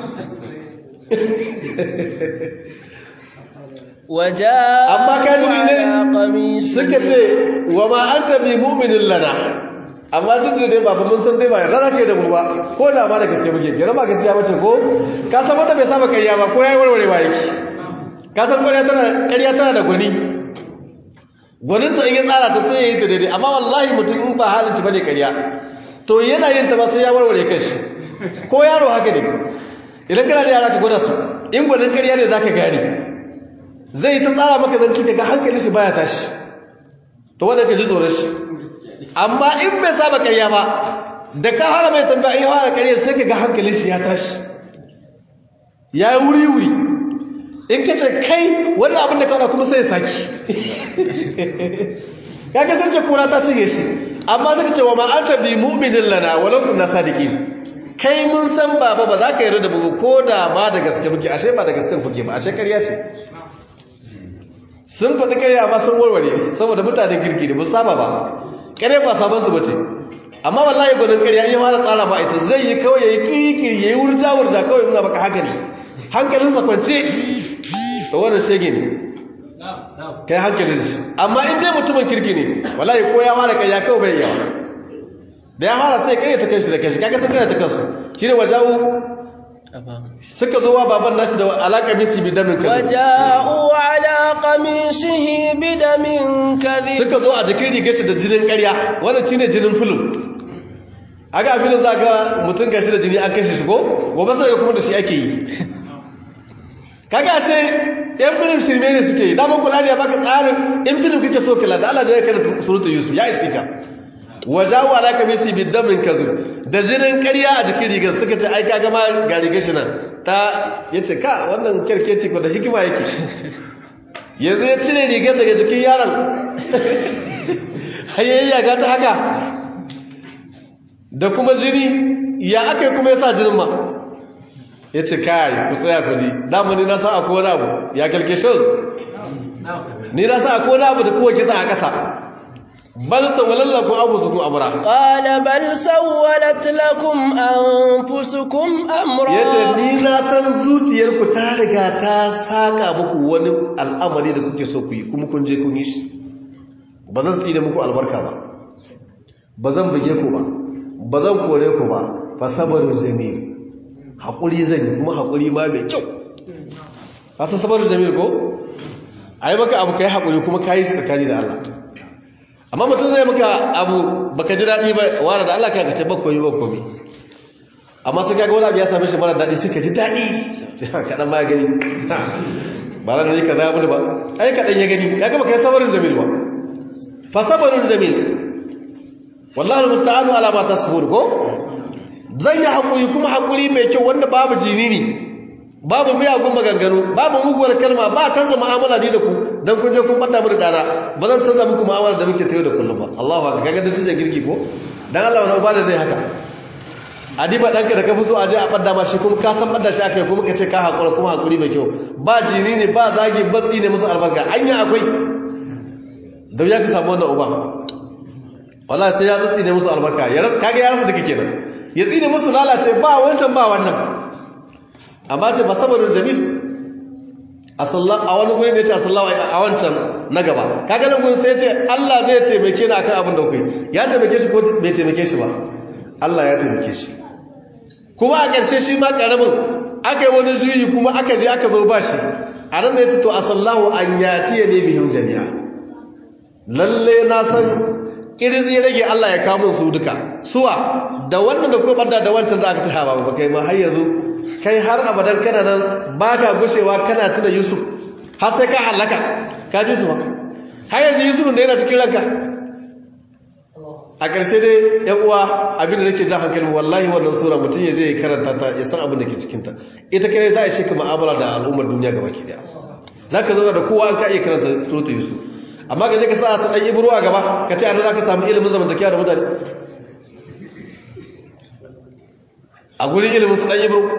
وجاء amma ka ji على ne قميصه suka ce wa ma anta bi mu'minin lana amma duk da dai baba mun san dai ba yarda zaka yi da mu ba ko da ma da gaske muke kira ba gaskiya bace ko ka san wanda bai saba kariya ba ko yayi warwarewa yake ka san ƙarya tana ƙarya tana da gwani gwanin ta in ya tsara ta sai yayi ta daidai amma wallahi mutum in ba halin shi bane ƙarya to yana yin ta ba sai ya warware kanshi ko yaro haka ne idan kana da yara ka gwada su in gwanin ƙarya ne zaka gane zai ta tsara maka zan cika ga hankalin shi baya tashi to wanda ka ji tsoron shi amma in bai saba karya ba da ka fara mai tambaya in ya fara karya sai ka ga hankalin shi ya tashi ya yi wuri wuri in ka ce kai wannan abin da ka wada kuma sai ya saki ya kasance kura ta cinye shi amma zaka ce wa ma anta bi mu'minin lana walau kunna sadiqin kai mun san baba ba za ka yarda da bugu ko da ma da gaske muke ashe ba da gaske kuke ba ashe karya ce sun faɗi ƙarya ba sun warware saboda mutanen kirki da musu saba ba ƙarya ba sabon su bace amma wallahi gwanin ƙarya in fara tsara ma ita zai yi kawai ya yi kirkiri ya yi wurja wurja kawai nuna maka haka ne hankalinsa kwance da wannan shege ne kai hankalin shi amma in dai mutumin kirki ne wallahi ko ya fara ƙarya kawai bai yawa da ya fara sai ƙarya ta kanshi da kanshi kaga sun ƙarya ta kansu shine wajawu suka zo wa baban nashi da alaƙa misi bi damin kazi وجاءوا على قميصه بدم كذب suka zo a jikin rigar shi da jinin ƙarya wannan shine jinin fulun aga a filin za ga mutum gashi da jini an kashe shi ko gobe sai kuma da shi ake yi kaga ashe yan filin shirme ne suke yi daman kula ne ya baka tsarin in filin kake so kala da Allah ya kana surutu Yusuf ya ishe ka wajahu ala kamisi bidamin kazib da jinin ƙarya a jikin rigar suka ce ai kaga ma ga rigar shi nan ta yace ka wannan kirkeci ko da hikima yake yanzu ya cire rigar daga jikin yaron hayayya ga ta haka da kuma jini ya aka yi kuma ya sa jinin ma ya ce kai ku tsaya ku ji damani na sa akwai wani abu ya kalkeshe ni na sa akwai wani abu da kowa kitsa a ƙasa bal sawalan lakum anfusukum amra qala bal sawalat lakum anfusukum amra yace ni na san zuciyarku ta riga ta saka muku wani al'amari da kuke so ku yi kuma kun je kun yi shi ba zan tsine muku albarka ba ba zan buge ku ba ba zan kore ku ba fa sabarun jamil haƙuri zan yi kuma haƙuri ma mai kyau ka san sabarun jamil ko ai maka abu kai haƙuri kuma kai shi tsakani da Allah amma mutum zai maka abu baka ji daɗi ba wara da Allah ka ce ba koyi ba komi amma sai kaga wani abu ya same shi mara daɗi sai ka ji daɗi sai kaɗan ma ya gani ba ran ne ka za mu ba ai kaɗan ya gani ya ga baka yi sabarin jamil ba fa sabarun jamil wallahi almusta'anu ala ma tasbur ko zan yi hakuri kuma hakuri mai kyau wanda babu jinini babu miyagun maganganu babu muguwar kalma ba canza mu'amala ni da ku dan kun je kun fada mu da dana ba zan canza muku mu'amala da muke tayo da kullum ba Allahu akbar kaga da dije girki ko dan Allah wani uba da zai haka adiba danka da ka fi so a je a fadda ma shi kuma ka san fadda shi akai kuma ka ce ka hakura kuma hakuri mai kyau ba jinini ba zagi ba tsine musu albarka anya akwai da ya ka samu wannan uba wallahi sai ya tsine musu albarka ya rasa kage ya rasa dake kenan ya tsine musu lalace ba wancan ba wannan amma ce basabarun jamil asallahu a wani gurin da yace asallahu a wancan na gaba kaga nan gurin sai yace Allah zai taimake ni akan abin da kuke ya taimake shi ko bai taimake shi ba Allah ya taimake shi kuma a ƙarshe shi ma karamin aka yi wani juyi kuma aka je aka zo ba shi a nan da yace to asallahu an yatiya ne bihim jami'a lalle na san kirzi ya rage Allah ya kawo su duka suwa da wannan da kuma banda da wancan za ka ta hawa ba kai ma har yanzu kai har abadan kana nan baka gushewa kana tuna Yusuf har sai ka halaka ka ji su ba har yanzu Yusuf da yana cikin ranka a ƙarshe dai yan uwa abin da nake ja hankalin wallahi wannan sura mutum ya je ya karanta ta ya san abin da ke cikin ta ita kai za a shi ka mu'amala da al'ummar duniya gaba ki daya zaka zauna da kowa an ka iya karanta suratul Yusuf amma ka je ka sa su ɗan ibro a gaba ka ce ana za ka samu ilimin zamantakiya da mutane a gurin ilimin su ɗan ibro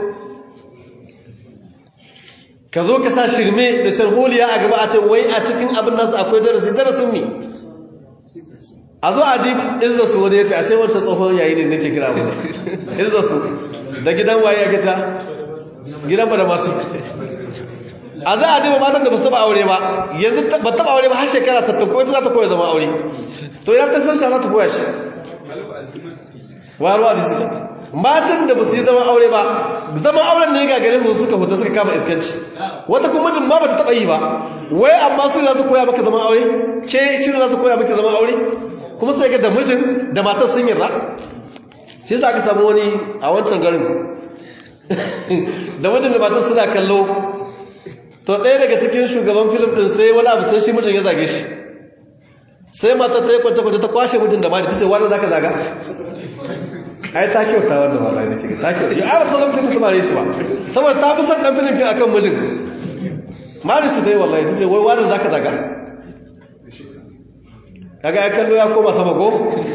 ka zo ka sa shirme da sharholiya a gaba a ce wai a cikin abin nasu akwai darasi darasin ne a zo a di izza su wani ya ce a ce wancan tsohon yayi ne nake kira mu izza su da gidan waye ya gita gidan ba da masu a za a dima matan da ba su taba aure ba yanzu ba taba aure ba har shekara 60 ko ita za ta koya zama aure to ya ta san shi za ta koya shi wa ruwa disi matan da ba su yi zama aure ba zama auren ne ga garin su suka huta suka kama iskanci wata kuma mijin ma ba ta taba yi ba wai amma su za su koya maka zama aure ke shi za su koya maka zama aure kuma sai ga da mijin da matar sun yarda shi yasa aka samu wani a wancan garin da mijin da matar suna kallo to ɗaya daga cikin shugaban filim ɗin sai wani abu sai shi mutum ya zage shi sai mata ta yi kwance-kwance ta kwashe mutum da mani ta ce wani za ka zaga ai ta kyauta wanda ma zai ce ta kyauta ya ara sauran filim ta mare shi ba saboda ta fi son ɗan filim a kan mijin mari su ta yi wallahi ta ce wai wani za ka zaga kaga ya kallo ya koma sama go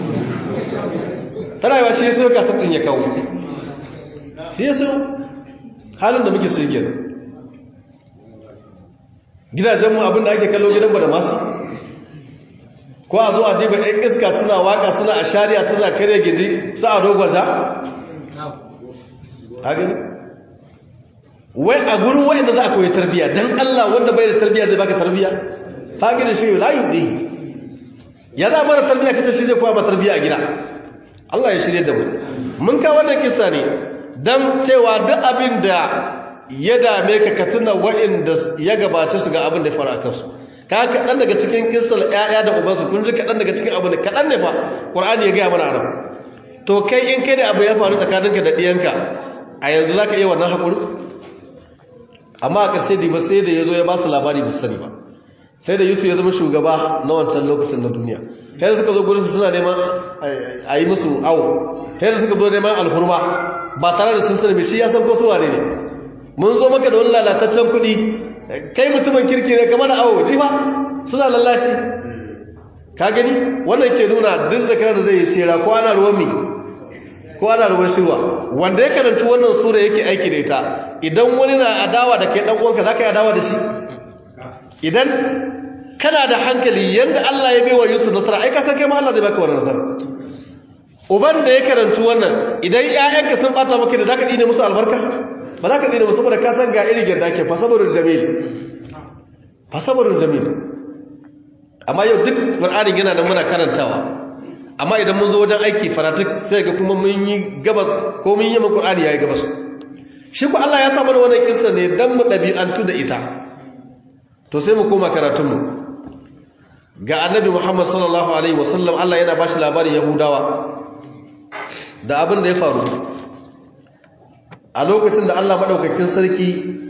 tana yi wa shi ya so ka sattin ya kawo shi ya so halin da muke su yi gidajenmu abinda ake kallo gidan ba da masu ko a zo a diba ɗan iska suna waka suna a shari'a suna kare gidi su a dogwaja hagin wai a gurin wa'inda za a koyi tarbiya don allah wanda bai da tarbiya zai baka tarbiya fagin shi layu ɗi ya za mara tarbiya kace shi zai koya ba tarbiya a gida allah ya shirya da mu mun kawo wannan kisa ne don cewa duk abin da ya dame ka ka tuna waɗanda ya gabace su ga abin da ya fara kansu ka kaɗan daga cikin kisar ‘ya'ya da ubansu kun ji kaɗan daga cikin abin da kaɗan ne ba ƙwar'ani ya gaya mana nan to kai in kai da abu ya faru tsakaninka da ɗiyanka a yanzu za ka iya wannan haƙuri amma a ƙarshe da ba sai da ya zo ya ba su labari ba sani ba sai da yusuf ya zama shugaba na wancan lokacin na duniya yadda suka zo gurinsu suna neman a yi musu awo yadda suka zo neman alhurma ba tare da sun sani shi ya san ko suwa ne ne mun zo maka da wani lalataccen kuɗi kai mutumin kirki ne kamar da awo ji ba suna lallashi ka gani wannan ke nuna duk zakarar da zai yi cera ko ana ruwan mi ko ana ruwan shirwa wanda ya karanci wannan sura yake aiki da ita idan wani na adawa da kai dan uwanka zaka yi adawa da shi idan kana da hankali yanda Allah ya bai wa Yusuf nasara ai ka san kai ma Allah zai baka wannan nasara uban da ya karanci wannan idan ƴaƴanka sun bata maka da zaka dine musu albarka ba za ka dine musu saboda ka san ga irin yadda ake fasabarul jamil fasabarul jamil amma yau duk qur'anin yana da muna karantawa amma idan mun zo wajen aiki fanatik sai ga kuma mun yi gabas ko mun yi mun qur'ani yayi gabas shi ku Allah ya sa mana wannan kissa ne dan mu dabi'antu da ita to sai mu koma karatun mu ga annabi Muhammad sallallahu alaihi wasallam Allah yana bashi labarin yahudawa da abin da ya faru a lokacin da Allah madaukakin sarki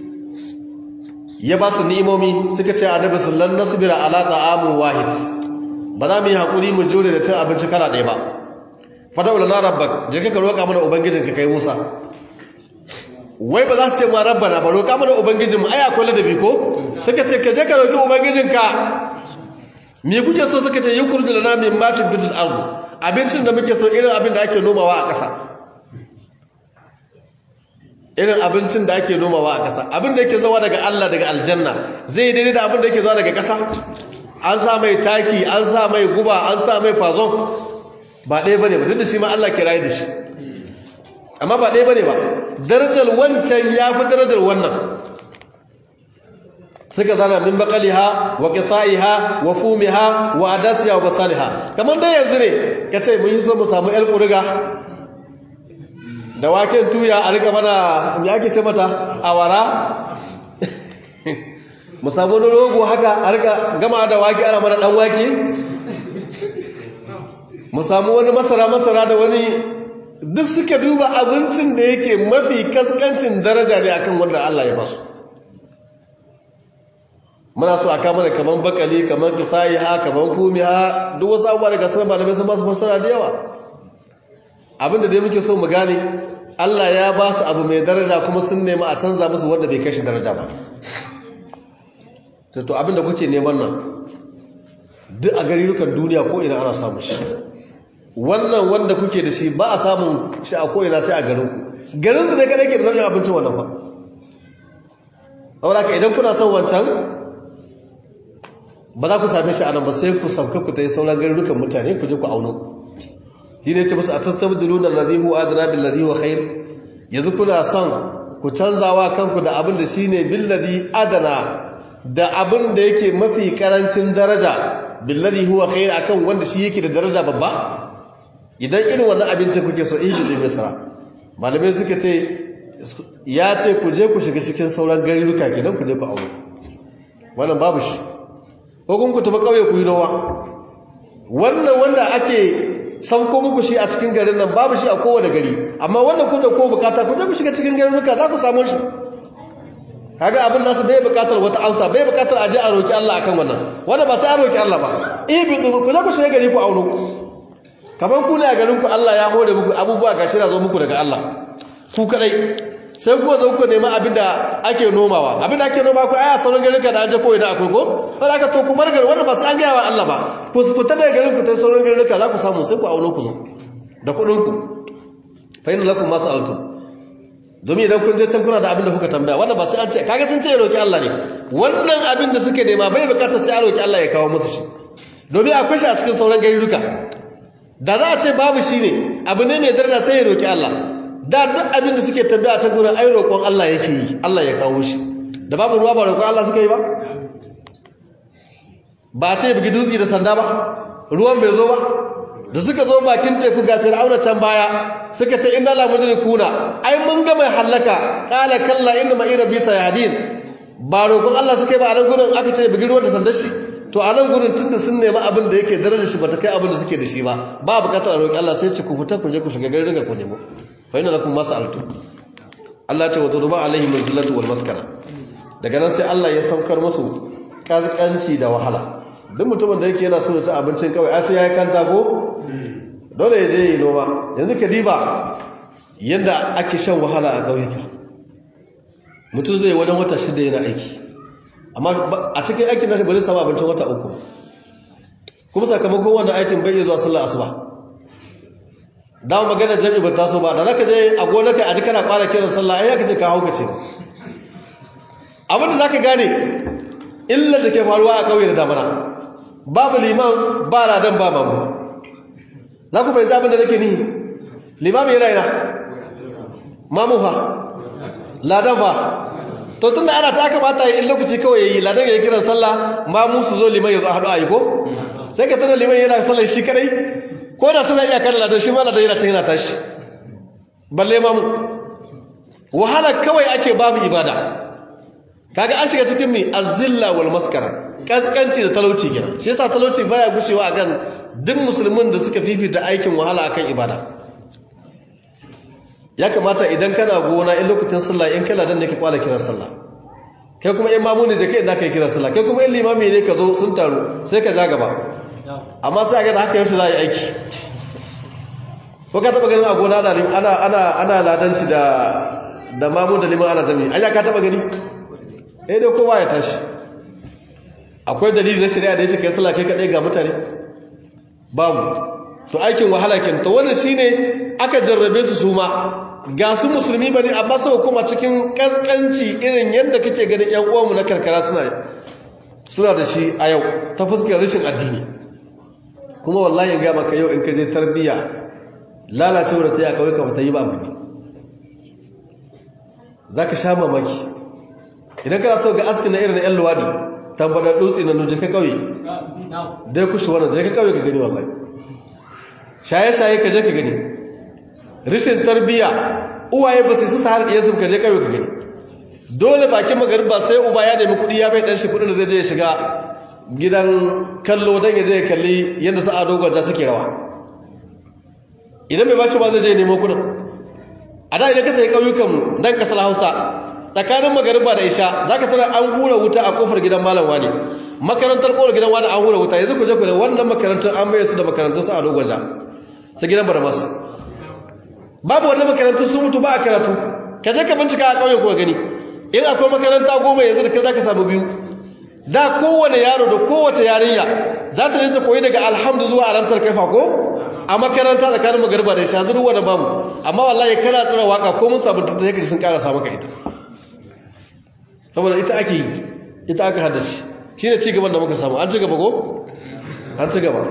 ya ba su ni'imomi suka ce annabi sallallahu nasbira ala ta'amu wahid ba za mu yi hakuri mu jure da cin abinci kala ɗaya ba fada'u lana rabbak je ka roƙa mana ubangijinka kai Musa wai ba za su ce ma rabbana ba roƙa mana ubangijinmu ai akwai ladabi ko suka ce ka je ka roƙi ubangijinka me kuke so suka ce yukurdu lana min matin bitul ard abincin da muke so irin abin da ake nomawa a ƙasa irin abincin da ake nomawa a ƙasa abin da yake zuwa daga Allah daga aljanna zai daidai da abin da yake zuwa daga ƙasa an sa mai taki an sa mai guba an sa mai fazon ba ɗaya bane ba duk da shi ma Allah ke raye da shi amma ba ɗaya bane ba darajar wancan ya fi darajar wannan suka zana min bakaliha wa qita'iha wa fumiha wa adasiya wa basaliha kamar dai yanzu ne kace mun yi so mu samu yar kuriga da waken tuya a rika mana me ake ce mata awara mu samu wani rogo haka a rika gama da wake ana mana dan wake mu samu wani masara masara da wani duk suka duba abincin da yake mafi kaskancin daraja ne akan wanda Allah ya basu muna so a kama da kaman bakali kaman kifayiha kaman fumiha duk wasu abubuwa daga sanar malamai sun ba su fassara da yawa abinda dai muke so mu gane Allah ya ba su abu mai daraja kuma sun nemi a canza musu wanda bai kashi daraja ba to abinda kuke neman nan duk a garirukan duniya ko ina ana samun shi wannan wanda kuke da shi ba a samun shi a ko'ina sai a garin ku garin su ne kada ke da nau'in abincin wannan fa saboda ka idan kuna son wancan ba za ku same shi a nan ba sai ku sauka ku ta yi sauran garurukan mutane ku je ku auno shi ne ce musu a tastabdilu da ladhi huwa adna bil ladhi huwa khair yanzu kuna son ku canzawa kanku da abin da shine bil ladhi adana da abin da yake mafi karancin daraja bil ladhi huwa khair akan wanda shi yake da daraja babba idan irin wannan abinci kuke so ihi da misra malamai suka ce ya ce ku je ku shiga cikin sauran garuruka kenan ku je ku auno wannan babu shi ko kun ku tafi kauye ku yi nowa wannan wanda ake sauko muku shi a cikin garin nan babu shi a kowane gari amma wannan kun da ko bukata ku je ku shiga cikin garuruka za ku samu shi kaga abin nasu bai bukatar wata amsa bai bukatar aje a roki Allah akan wannan wanda ba sai a roki Allah ba ibidu ku je ku shiga gari ku auno kamar ku ne a garin ku Allah ya hore muku abubuwa gashi na zo muku daga Allah ku kadai sai kuwa zo ku nema abin da ake nomawa abin da ake noma ku aya sauran garin ka da aje ko ina akwai ko wanda aka to ku bar garin wanda ba su an gaya wa Allah ba ku su fita daga garin ku ta sauran garin ka za ku samu sai ku auno ku zo da kuɗin ku fa inna lakum ma sa'altum domin idan kun je can kuna da abin da kuka tambaya wanda ba sai an ce kaga sun ce ya roki Allah ne wannan abin da suke nema bai bukatar sai a roki Allah ya kawo musu shi domin akwai shi a cikin sauran garuruka da za a ce babu shi ne abu ne mai daraja sai ya roki Allah da duk abin da suke tambaya ta gurin ai roƙon Allah yake yi Allah ya kawo shi da babu ruwa ba roƙon Allah suka yi ba ba ce bugi dutse da sanda ba ruwan bai zo ba da suka zo bakin teku ga fir'auna can baya suka ce inna la mudrikuna ai mun ga mai halaka qala kalla inna ma ira bisa yahdin ba roƙon Allah suka yi ba a nan gurin aka ce bugi ruwan da sandar shi to a nan gurin tunda sun nemi abin da yake darajar shi bata kai abin da suke da shi ba ba bukatar a roƙi Allah sai ce ku fita ku je ku shiga garin ga ku nemo fa inna lakum mas'altu Allah ce wa duruba alaihim al-zillatu wal maskana daga nan sai Allah ya saukar musu kaskanci da wahala duk mutumin da yake yana so ya ci abincin kawai ai sai ya kanta ko dole ya je yi noma yanzu ka diba yadda ake shan wahala a ƙauyuka mutum zai wajen wata shida yana aiki amma a cikin aikin nashi ba zai samu abincin wata uku kuma sakamakon wannan aikin bai iya zuwa sallar asuba dawo magana jami'i ba taso ba da zaka je a gonaka a ji kana fara kiran sallah ai yaka ce ka hauka ce abin da zaka gane illar da ke faruwa a ƙauye da damana babu liman ba ladan ba mamu za ku fahimci abin da nake ni limami yana yana mamu fa ladan fa to tun da ana ta kamata yi in lokaci kawai ya yi ladan ya yi kiran sallah mamu su zo liman ya zo a haɗu a yi ko sai ka tana liman yana sallar shi kadai ko da suna iya kan ladan shi ma ladan yana can yana tashi balle mamu wahala kawai ake babu ibada kaga an shiga cikin mi azilla wal maskara kaskanci da talauci kenan shi yasa talauci baya gushewa akan duk musulmin da suka fifita aikin wahala akan ibada ya kamata idan kana gona in lokacin sallah in kana dan ne ka kwala kiran sallah kai kuma in mamuni da kai idan kai kiran sallah kai kuma in limami ne ka zo sun taru sai ka ja gaba amma sai ga da haka yaushe za a yi aiki ko ka taba ganin a gona ana ana ana ladanci da da mamu da liman ana jami'i ai ka taba gani eh dai kowa ya tashi akwai dalili na shari'a da yake kai sallah kai kadai ga mutane babu to aikin wahala ken to wannan shine aka jarrabe su su ma ga su musulmi bane amma sai kuma cikin kaskanci irin yanda kake ganin ƴan uwanmu na karkara suna suna da shi a yau ta fuskar rashin addini kuma wallahi ga maka yau in ka je tarbiya lalacewar ta yi a kawai ka bata yi ba abu ne zaka sha mamaki idan kana so ga askin na irin ƴan luwadi tambada dutse na nuje ka kauye dai kushi wannan je ka kauye ka gani wallahi shaye-shaye ka je ka gani rishin tarbiya uwaye ba su su har iya sun ka je kauye ka gani dole bakin magariba sai uba ya nemi kudi ya bai dan shi kudin da zai je ya shiga gidan kallo dan ya je ya kalli yadda su ado gwanja suke rawa idan bai bashi ba zai je nemo kudin a da idan ka tafi kauyukan dan kasar Hausa tsakanin magariba da isha za ka tara an hura wuta a kofar gidan malam wani makarantar kowar gidan wani an hura wuta yanzu ku je ku da wannan makarantar an maye su da makarantun su a dogonja su gidan baramas babu wannan makarantun sun mutu ba a karatu ka je ka bincika a ƙauye kuwa gani in akwai makaranta goma yanzu da ka za ka samu biyu da kowane yaro da kowace yarinya za ta je ta koyi daga alhamdu zuwa alamtar kaifa ko a makaranta tsakanin magariba da isha zuwa da bamu amma wallahi kana tsira waka ko mun sabunta ta yake sun karasa maka ita saboda ita ake yi ita aka haddace shi ne cigaban da muka samu an ci gaba ko? an ci gaba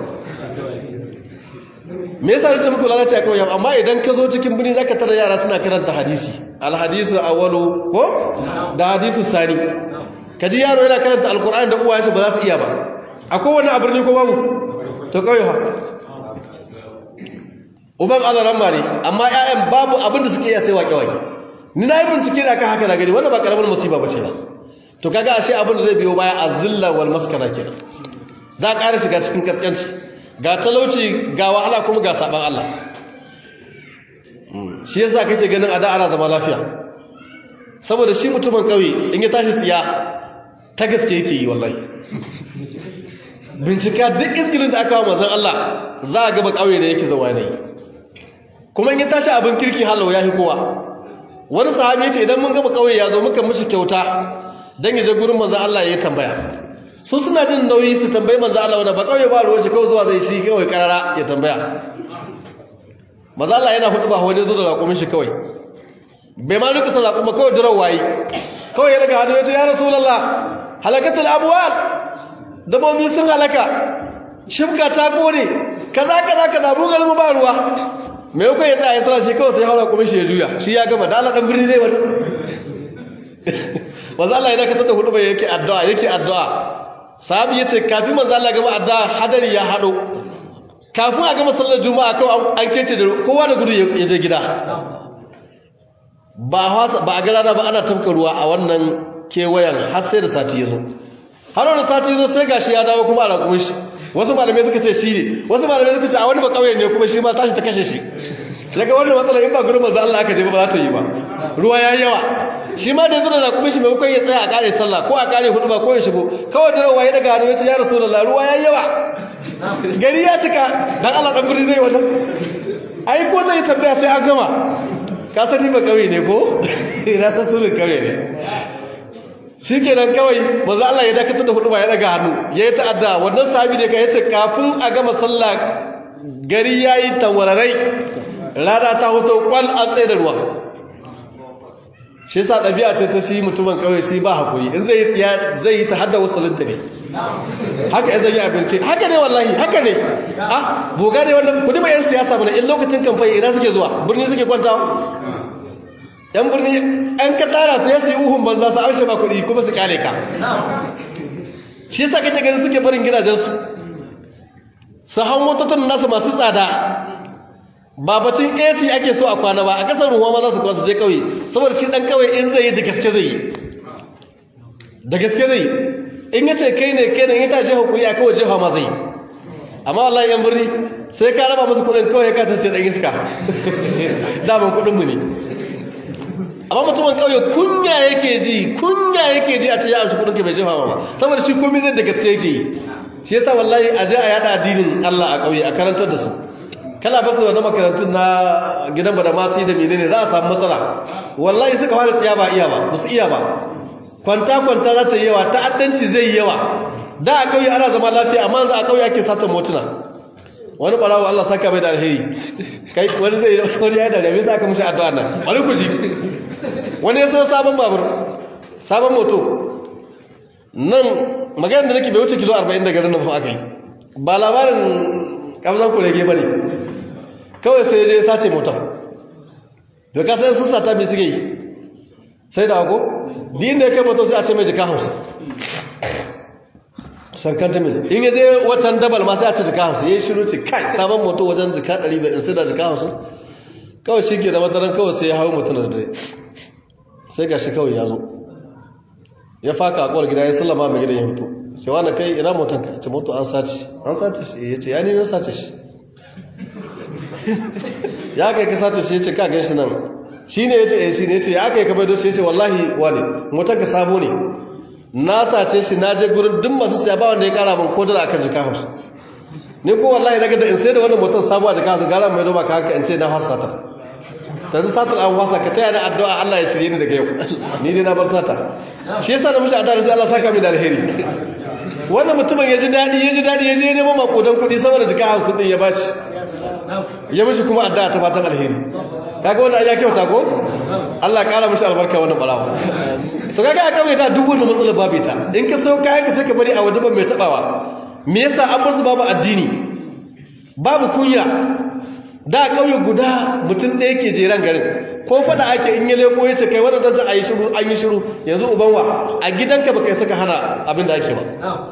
me yasa nace muku lalace a kawai amma idan ka zo cikin birni zaka tara yara suna karanta hadisi alhadisu awwalu ko da hadisu sani kaji yaro yana karanta alqur'ani da uwaye ba za su iya ba akwai wani a birni ko babu to kawai ha uban azaran mare amma ƴaƴan babu abin da suke iya sai waƙe waƙe ni na yi bincike da aka haka na gani wannan ba karamin musiba ba ce ba to kaga ashe abin da zai biyo baya azilla wal maskara kenan za a ƙara shiga cikin kaskanci ga talauci ga wahala kuma ga saban Allah shi yasa kake ganin a da ana zama lafiya saboda shi mutumin kauye in ya tashi tsiya ta gaske yake yi wallahi bincika duk iskilin da aka wa manzon Allah za a gaba kauye ne yake zawa ne kuma in ya tashi abin kirki halau ya fi kowa wani sahabi ce idan mun gaba kauye ya zo muka mishi kyauta dan ya je gurin manzon Allah ya tambaya su suna jin nauyi su tambayi manzon Allah wanda ba kauye ba ruwan shi kawai zuwa zai shi kawai karara ya tambaya manzon Allah yana hudu ba wani zo da raƙumin shi kawai bai ma duka san raƙuma kawai jiran wayi kawai ya daga hannu ya ce ya rasulullah halakatul abwal dabobi sun halaka shimka ta kore kaza kaza kaza mu galmu ba ruwa me yau ya tsaya sallah shi kawai sai haura kuma shi ya juya shi ya gama da Allah dan birni ne wani manzo Allah idan ka tada hudu bai yake addu'a yake addu'a sahabi yace kafin manzo Allah gama addu'a hadari ya hado kafin a gama sallar juma'a kawai an kece da kowa da gudu ya je gida ba ba a gara ba ana tafka ruwa a wannan kewayen har sai da sati ya zo har wani sati ya zo sai gashi ya dawo kuma a rakumin shi wasu malamai suka ce shi ne wasu malamai suka ce a wani ba kauye ne kuma shi ma tashi ta kashe shi daga wannan matsala in ba gurin manzo Allah aka je ba za ta yi ba ruwa yayi yawa shi ma da yanzu da kuma shi maimakon ya tsaya a kare sallah ko a kare hudu ba ko ya shigo kawai da rawa ya daga hannu ya ce ya rasu da ruwa ya yawa gari ya cika dan Allah dan birni zai wannan ai ko zai tambaya sai an gama ka sani ba kauye ne ko ina san sunan kauye ne shikenan kawai manzo Allah ya dakatar da hudu ba ya daga hannu ya yi ta'adda wannan sahabi ne kai yace kafin a gama sallah gari yayi tawararai rana ta hoto kwal an tsaye da ruwa shi yasa ɗabi'a ce ta shi mutumin kawai shi ba hakuri in zai yi tsiya zai yi ta hadda wasalin ta ne haka ya zai yi abinci haka ne wallahi haka ne ah boga ne wannan kudi ba yan siyasa bane in lokacin kamfani ina suke zuwa birni suke kwantawa yan birni yan ka tara su ya su yi uhun banza su amshe ba kuɗi kuma su kyale ka shi yasa kake gani suke barin gidajensu su hau motocin nasu masu tsada ba bacin AC ake so a kwana ba a kasar ruwa ma za su kwana su je kauye saboda shi dan kauye in zai yi da gaske zai yi da gaske zai yi in yace kai ne kai ne in ta jefa kuɗi a kawai jefa ma zai yi amma wallahi yan birni sai ka raba musu kuɗin kawai ka tace dan iska daman kuɗin mu ne amma mutumin kauye kunya yake ji kunya yake ji a ce ya amshi kuɗin ka bai jefa ma ba saboda shi komai zai da gaske yake yi shi yasa wallahi a je a yada addinin Allah a kauye a karantar da su kana fasa wani makarantun na gidan ba da masu da menene za a samu matsala wallahi suka fara tsiya ba iya ba su iya ba kwanta-kwanta za ta yi yawa ta'addanci zai yi yawa da a kauye ana zama lafiya amma za a kauye ake satan motuna wani ɓarawo Allah saka mai da alheri kai wani zai wani ya da rabe sa aka mushi addu'a nan wani ku ji wani ya so sabon babur sabon moto nan maganar da nake bai wuce kilo 40 daga nan fa aka yi ba labarin kamzan kurege ba ne kawai sai je sace motar da kasar sun sata mai suke yi sai da ako din da ya kai motar sai a ce mai jika hausa sarkanta mil in yaje watan dabal ma sai a ce jika hausa ya yi shiru ce kai sabon moto wajen jika 100 in sai da jika hausa kawai shi ke da mataran kawai sai ya hau mutum da dare sai ga shi kawai ya zo ya faka akwai gida ya sallama mai gidan ya fito cewa na kai ina motanka ce moto an sace an sace shi ya ce ya ni na sace shi ya kai ka sace shi ya ce ka gan shi nan shi ne ya ce eh shi ne ya ce ya kai ka baido shi ya ce wallahi wani motanka sabo ne na sace shi na je gurin duk masu siya ba wanda ya kara min ko dala akan jika hamsin ni ko wallahi daga da in sai da wannan motar sabo a jika hamsin gara mai doma ka haka in ce na fasa sata tanzu satar an wasa ka taya da addu'a Allah ya shirye ni daga yau ni dai na bar sata shi yasa da mushi addu'a da Allah saka mi da alheri wannan mutumin ya ji daɗi ya ji daɗi ya je neman makodan kuɗi saboda jika hamsin ɗin ya ba shi ya mishi kuma addu'a ta fatan alheri kaga wannan ya kyauta ko Allah ƙara mishi albarka wannan ɓarawa to kaga aka mai ta duk wannan matsalar babu ta in ka so kayan ka sai ka bari a waje ban mai taɓawa me yasa an bar su babu addini babu kunya da ƙauye guda mutum ɗaya ke jeran garin ko fada ake in yi leko ya ce kai wadda zan a yi shiru an yi shiru yanzu ubanwa a gidanka baka yi saka hana abin da ake ba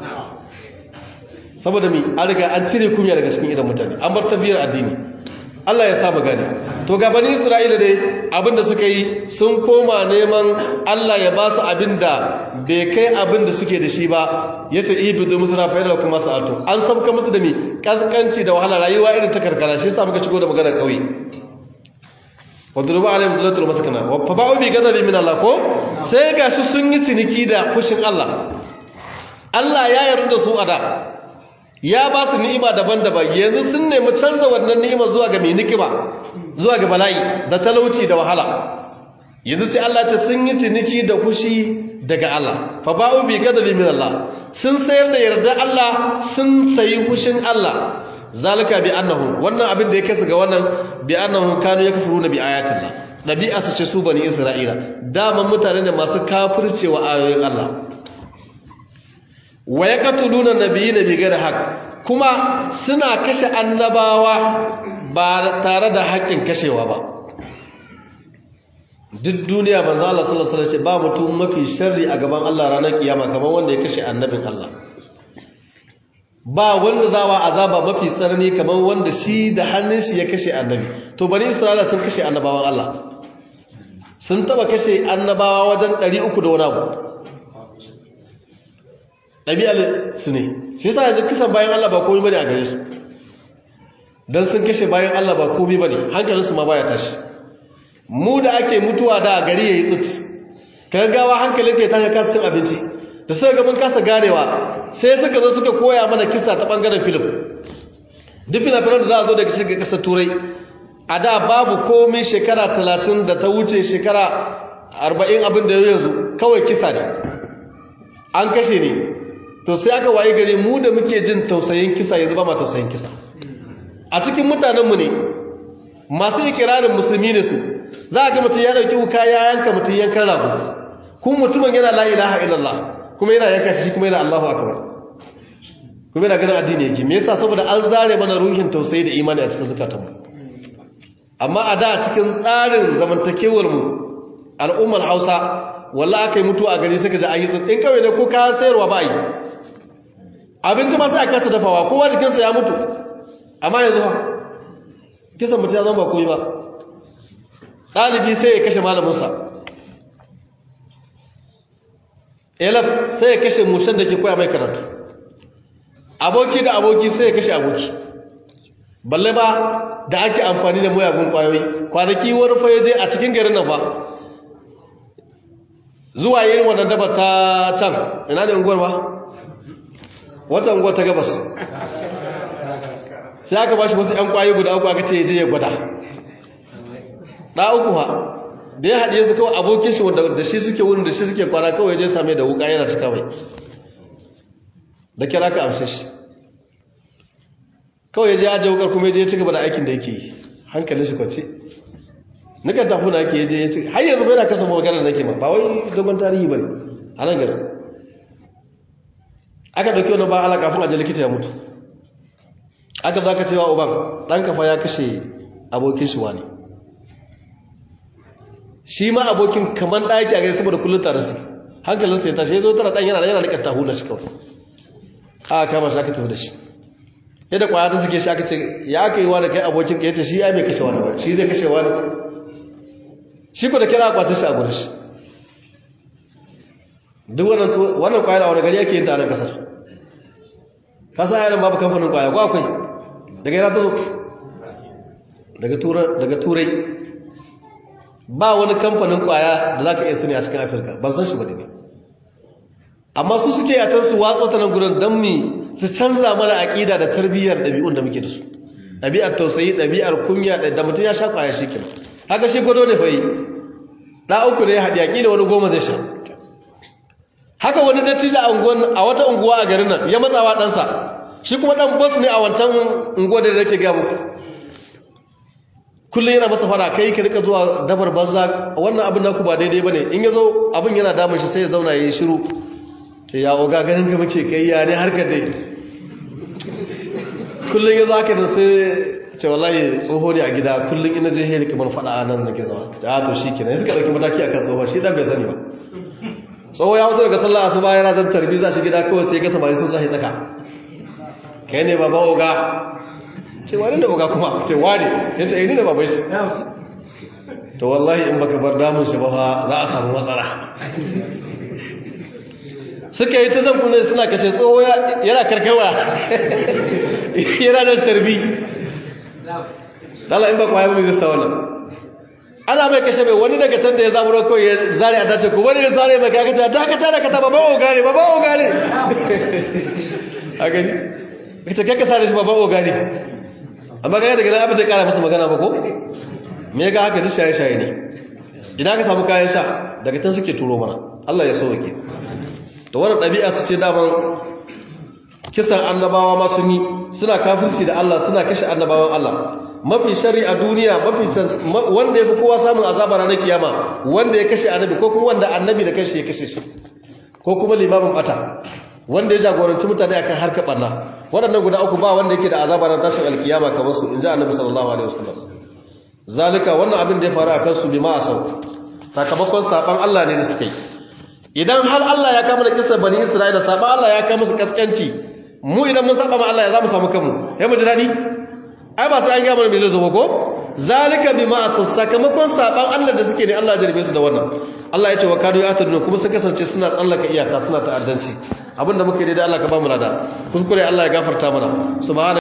saboda mi an riga an cire kunya daga cikin idan mutane an bar tabbiyar addini Allah ya samu gane to ga bani Isra'ila dai abin da suka yi sun koma neman Allah ya ba su abin da bai kai abin da suke da shi ba ya ce ibidu musu na fa'idar kuma sa'atu an sabka musu da mi kaskanci da wahala rayuwa irin ta karkara shi yasa muka shigo da maganar kauye wadruba alaihim zillatul maskana wa faba'u bi ghadabi min Allah ko sai gashi sun yi ciniki da fushin Allah Allah ya yarda su ada ya ba su ni'ima daban-daban yanzu sun nemi canza wannan ni'ima zuwa ga mai ni'ima zuwa ga bala'i da talauci da wahala yanzu sai Allah ce sun yi ciniki da fushi daga Allah faba'u bi ghadabi min Allah sun sayar da yarda Allah sun sayi fushin Allah zalika bi annahu wannan abin da ya kasa ga wannan bi annahu kanu yakfuruna bi ayatillah dabi'a su ce su bani isra'ila daman mutane da masu kafircewa ayoyin Allah wa yaqtuluna nabiyina bi ghairi haqq kuma suna kashe annabawa ba tare da haƙƙin kashewa ba duk duniya manzo Allah sallallahu alaihi wasallam ba mutum mafi sharri a gaban Allah ranar kiyama kamar wanda ya kashe annabin Allah ba wanda zawa azaba mafi tsarni kamar wanda shi da hannun shi ya kashe annabi to bani isra'ila sun kashe annabawan Allah sun taba kashe annabawa wajen 300 da wani abu ɗabi'ar su ne shi yasa yanzu kisan bayan Allah ba komai bane a gare su dan sun kashe bayan Allah ba komai bane hankalin su ma baya tashi mu da ake mutuwa da gari yayi tsit gaggawa hankalin ka ya tashi kasa cin abinci da suka ga mun kasa ganewa sai suka zo suka koya mana kisa ta bangaren film duk fina-finan da za a zo daga shiga kasar turai a da babu komai shekara talatin da ta wuce shekara arba'in abin da yanzu kawai kisa ne an kashe ne to sai aka waye gari mu da muke jin tausayin kisa yanzu ba ma tausayin kisa a cikin mutanenmu ne masu ikirarin musulmi ne su za a ga mutum ya ɗauki wuka ya yanka mutum yankan rago kuma mutumin yana la ilaha illallah kuma yana yanka shi kuma yana allahu akbar kuma yana ganin addini yake me yasa saboda an zare mana ruhin tausayi da imani a cikin zukatanmu amma a da cikin tsarin zamantakewar mu al'ummar Hausa walla aka yi mutu a gari suka ji an yi in kawai ne ko kayan sayarwa ba yi abinci ma sai a kasa dafawa kowa jikinsa ya mutu amma yanzu ba kisan mutu ya zama ba koyi ba ɗalibi sai ya kashe malaminsa elaf sai ya kashe mushen da ke koya mai karatu aboki da aboki sai ya kashe aboki balle ba da ake amfani da muyagun kwayoyi kwanaki wani fa je a cikin garin nan ba zuwa yin wannan daba ta can ina ne unguwar ba wata unguwar ta gabas sai aka ba shi wasu 'yan kwayoyi guda uku aka ce ya je ya gwada ɗa uku ha da ya haɗe su kawai abokin shi wanda da shi suke wurin da shi suke kwana kawai je same da wuka yana ta kawai da kira ka amshe shi kawai ya je ajiye wukar kuma ya je ya ci gaba da aikin da yake yi hankalin shi kwanci nukan tafi na ake je ya ci har yanzu bai na kasa maganar nake ma ba wai dogon tarihi ba ne a nan garin aka ɗauki wani ba ala kafin aje likita ya mutu aka za ka cewa uban ɗan kafa ya kashe abokin shi wani shi ma abokin kamar ɗaki a gari saboda kullum tare su hankalinsa ya tashi ya zo tara ɗan yana yana rikar tahu na shi kawai a kama shi aka tafi da shi yadda kwaya ta suke shi aka ce ya aka yi wa da kai abokin ka ya ce shi ya mai kashe wani shi zai kashe wani shi ku da kira akwatin shi a gurin shi duk wannan kwayar a wani gari ake yin ta a nan kasar kasa yanar babu kamfanin kwaya ko akwai daga yana ta zo daga turai ba wani kamfanin kwaya da za ka iya sani a cikin afirka ban san shi ba ne amma su suke a can su watsa ta nan gudun don mi su canza mana aƙida da tarbiyyar ɗabi'un da muke da su ɗabi'ar tausayi ɗabi'ar kunya da mutum ya sha kwaya shi kenan haka shi gwado ne fayi ɗa uku ne ya haɗi aƙida wani goma zai sha haka wani dattijo a wata unguwa a garin nan ya matsawa ɗansa shi kuma ɗan bas ne a wancan unguwa da nake gaya muku kullum yana masa fara kai ka rika zuwa dabar banza wannan abin naku ba daidai bane in yazo abin yana damun shi sai ya zauna yayin shiru ce ya oga ganin ka muke kai ya ne harkar dai kullum yazo haka da sai ce wallahi tsoho ne a gida kullum ina je heli kamar fada a nan nake zama a to shikenan suka dauki mataki akan tsoho shi dan bai sani ba tsoho ya fito daga sallah asuba yana dan tarbi za shi gida kawai sai ga samari sun sahi tsaka kai ne baba oga ce wani da oga kuma ce wani ya ce ini da babai shi to wallahi in baka bar damun shi ba za a samu matsala suka yi ta zan kuna suna kashe tsoho yana karkarwa yana da tarbi dala in ba kwaya mai zai wannan ana mai kashe mai wani daga can da ya zamuro kawai ya zare a dace ku wani ya zare mai kakata dakata da kata babban oga ne babban oga ne a gani kace kai ka sare shi babban oga ne amma ga daga nan abin zai kara masa magana ba ko me ga haka duk shaye-shaye ne idan ka samu kayan sha daga can suke turo mana Allah ya sauke to wannan ɗabi'a su ce daman kisan annabawa ma sun yi suna kafirci da Allah suna kashe annabawan Allah mafi shari a duniya mafi wanda ya fi kowa samun azaba ranar kiyama wanda ya kashe annabi ko kuma wanda annabi da kanshi ya kashe shi ko kuma limamin bata wanda ya jagoranci mutane akan harkar barna waɗannan guda uku ba wanda yake da azaba ran tashin alkiyama kamar su inji annabi sallallahu alaihi wasallam zalika wannan abin da ya faru akan su bima asau sakamakon saban Allah ne da suka yi idan har Allah ya kama da kisar bani Isra'ila saban Allah ya kama musu kaskanci mu idan mun saba ma Allah ya zamu samu kanmu sai mu ji dadi ai ba sai an ga mana me zai zo ba ko zalika bima asau sakamakon saban Allah da suke ne Allah ya jarbe su da wannan Allah ya ce wa kadu ya taduna kuma sun kasance suna tsallaka iyaka suna ta'addanci abinda muke daidai Allah ka ba mu lada kuskure Allah ya gafarta mana subhana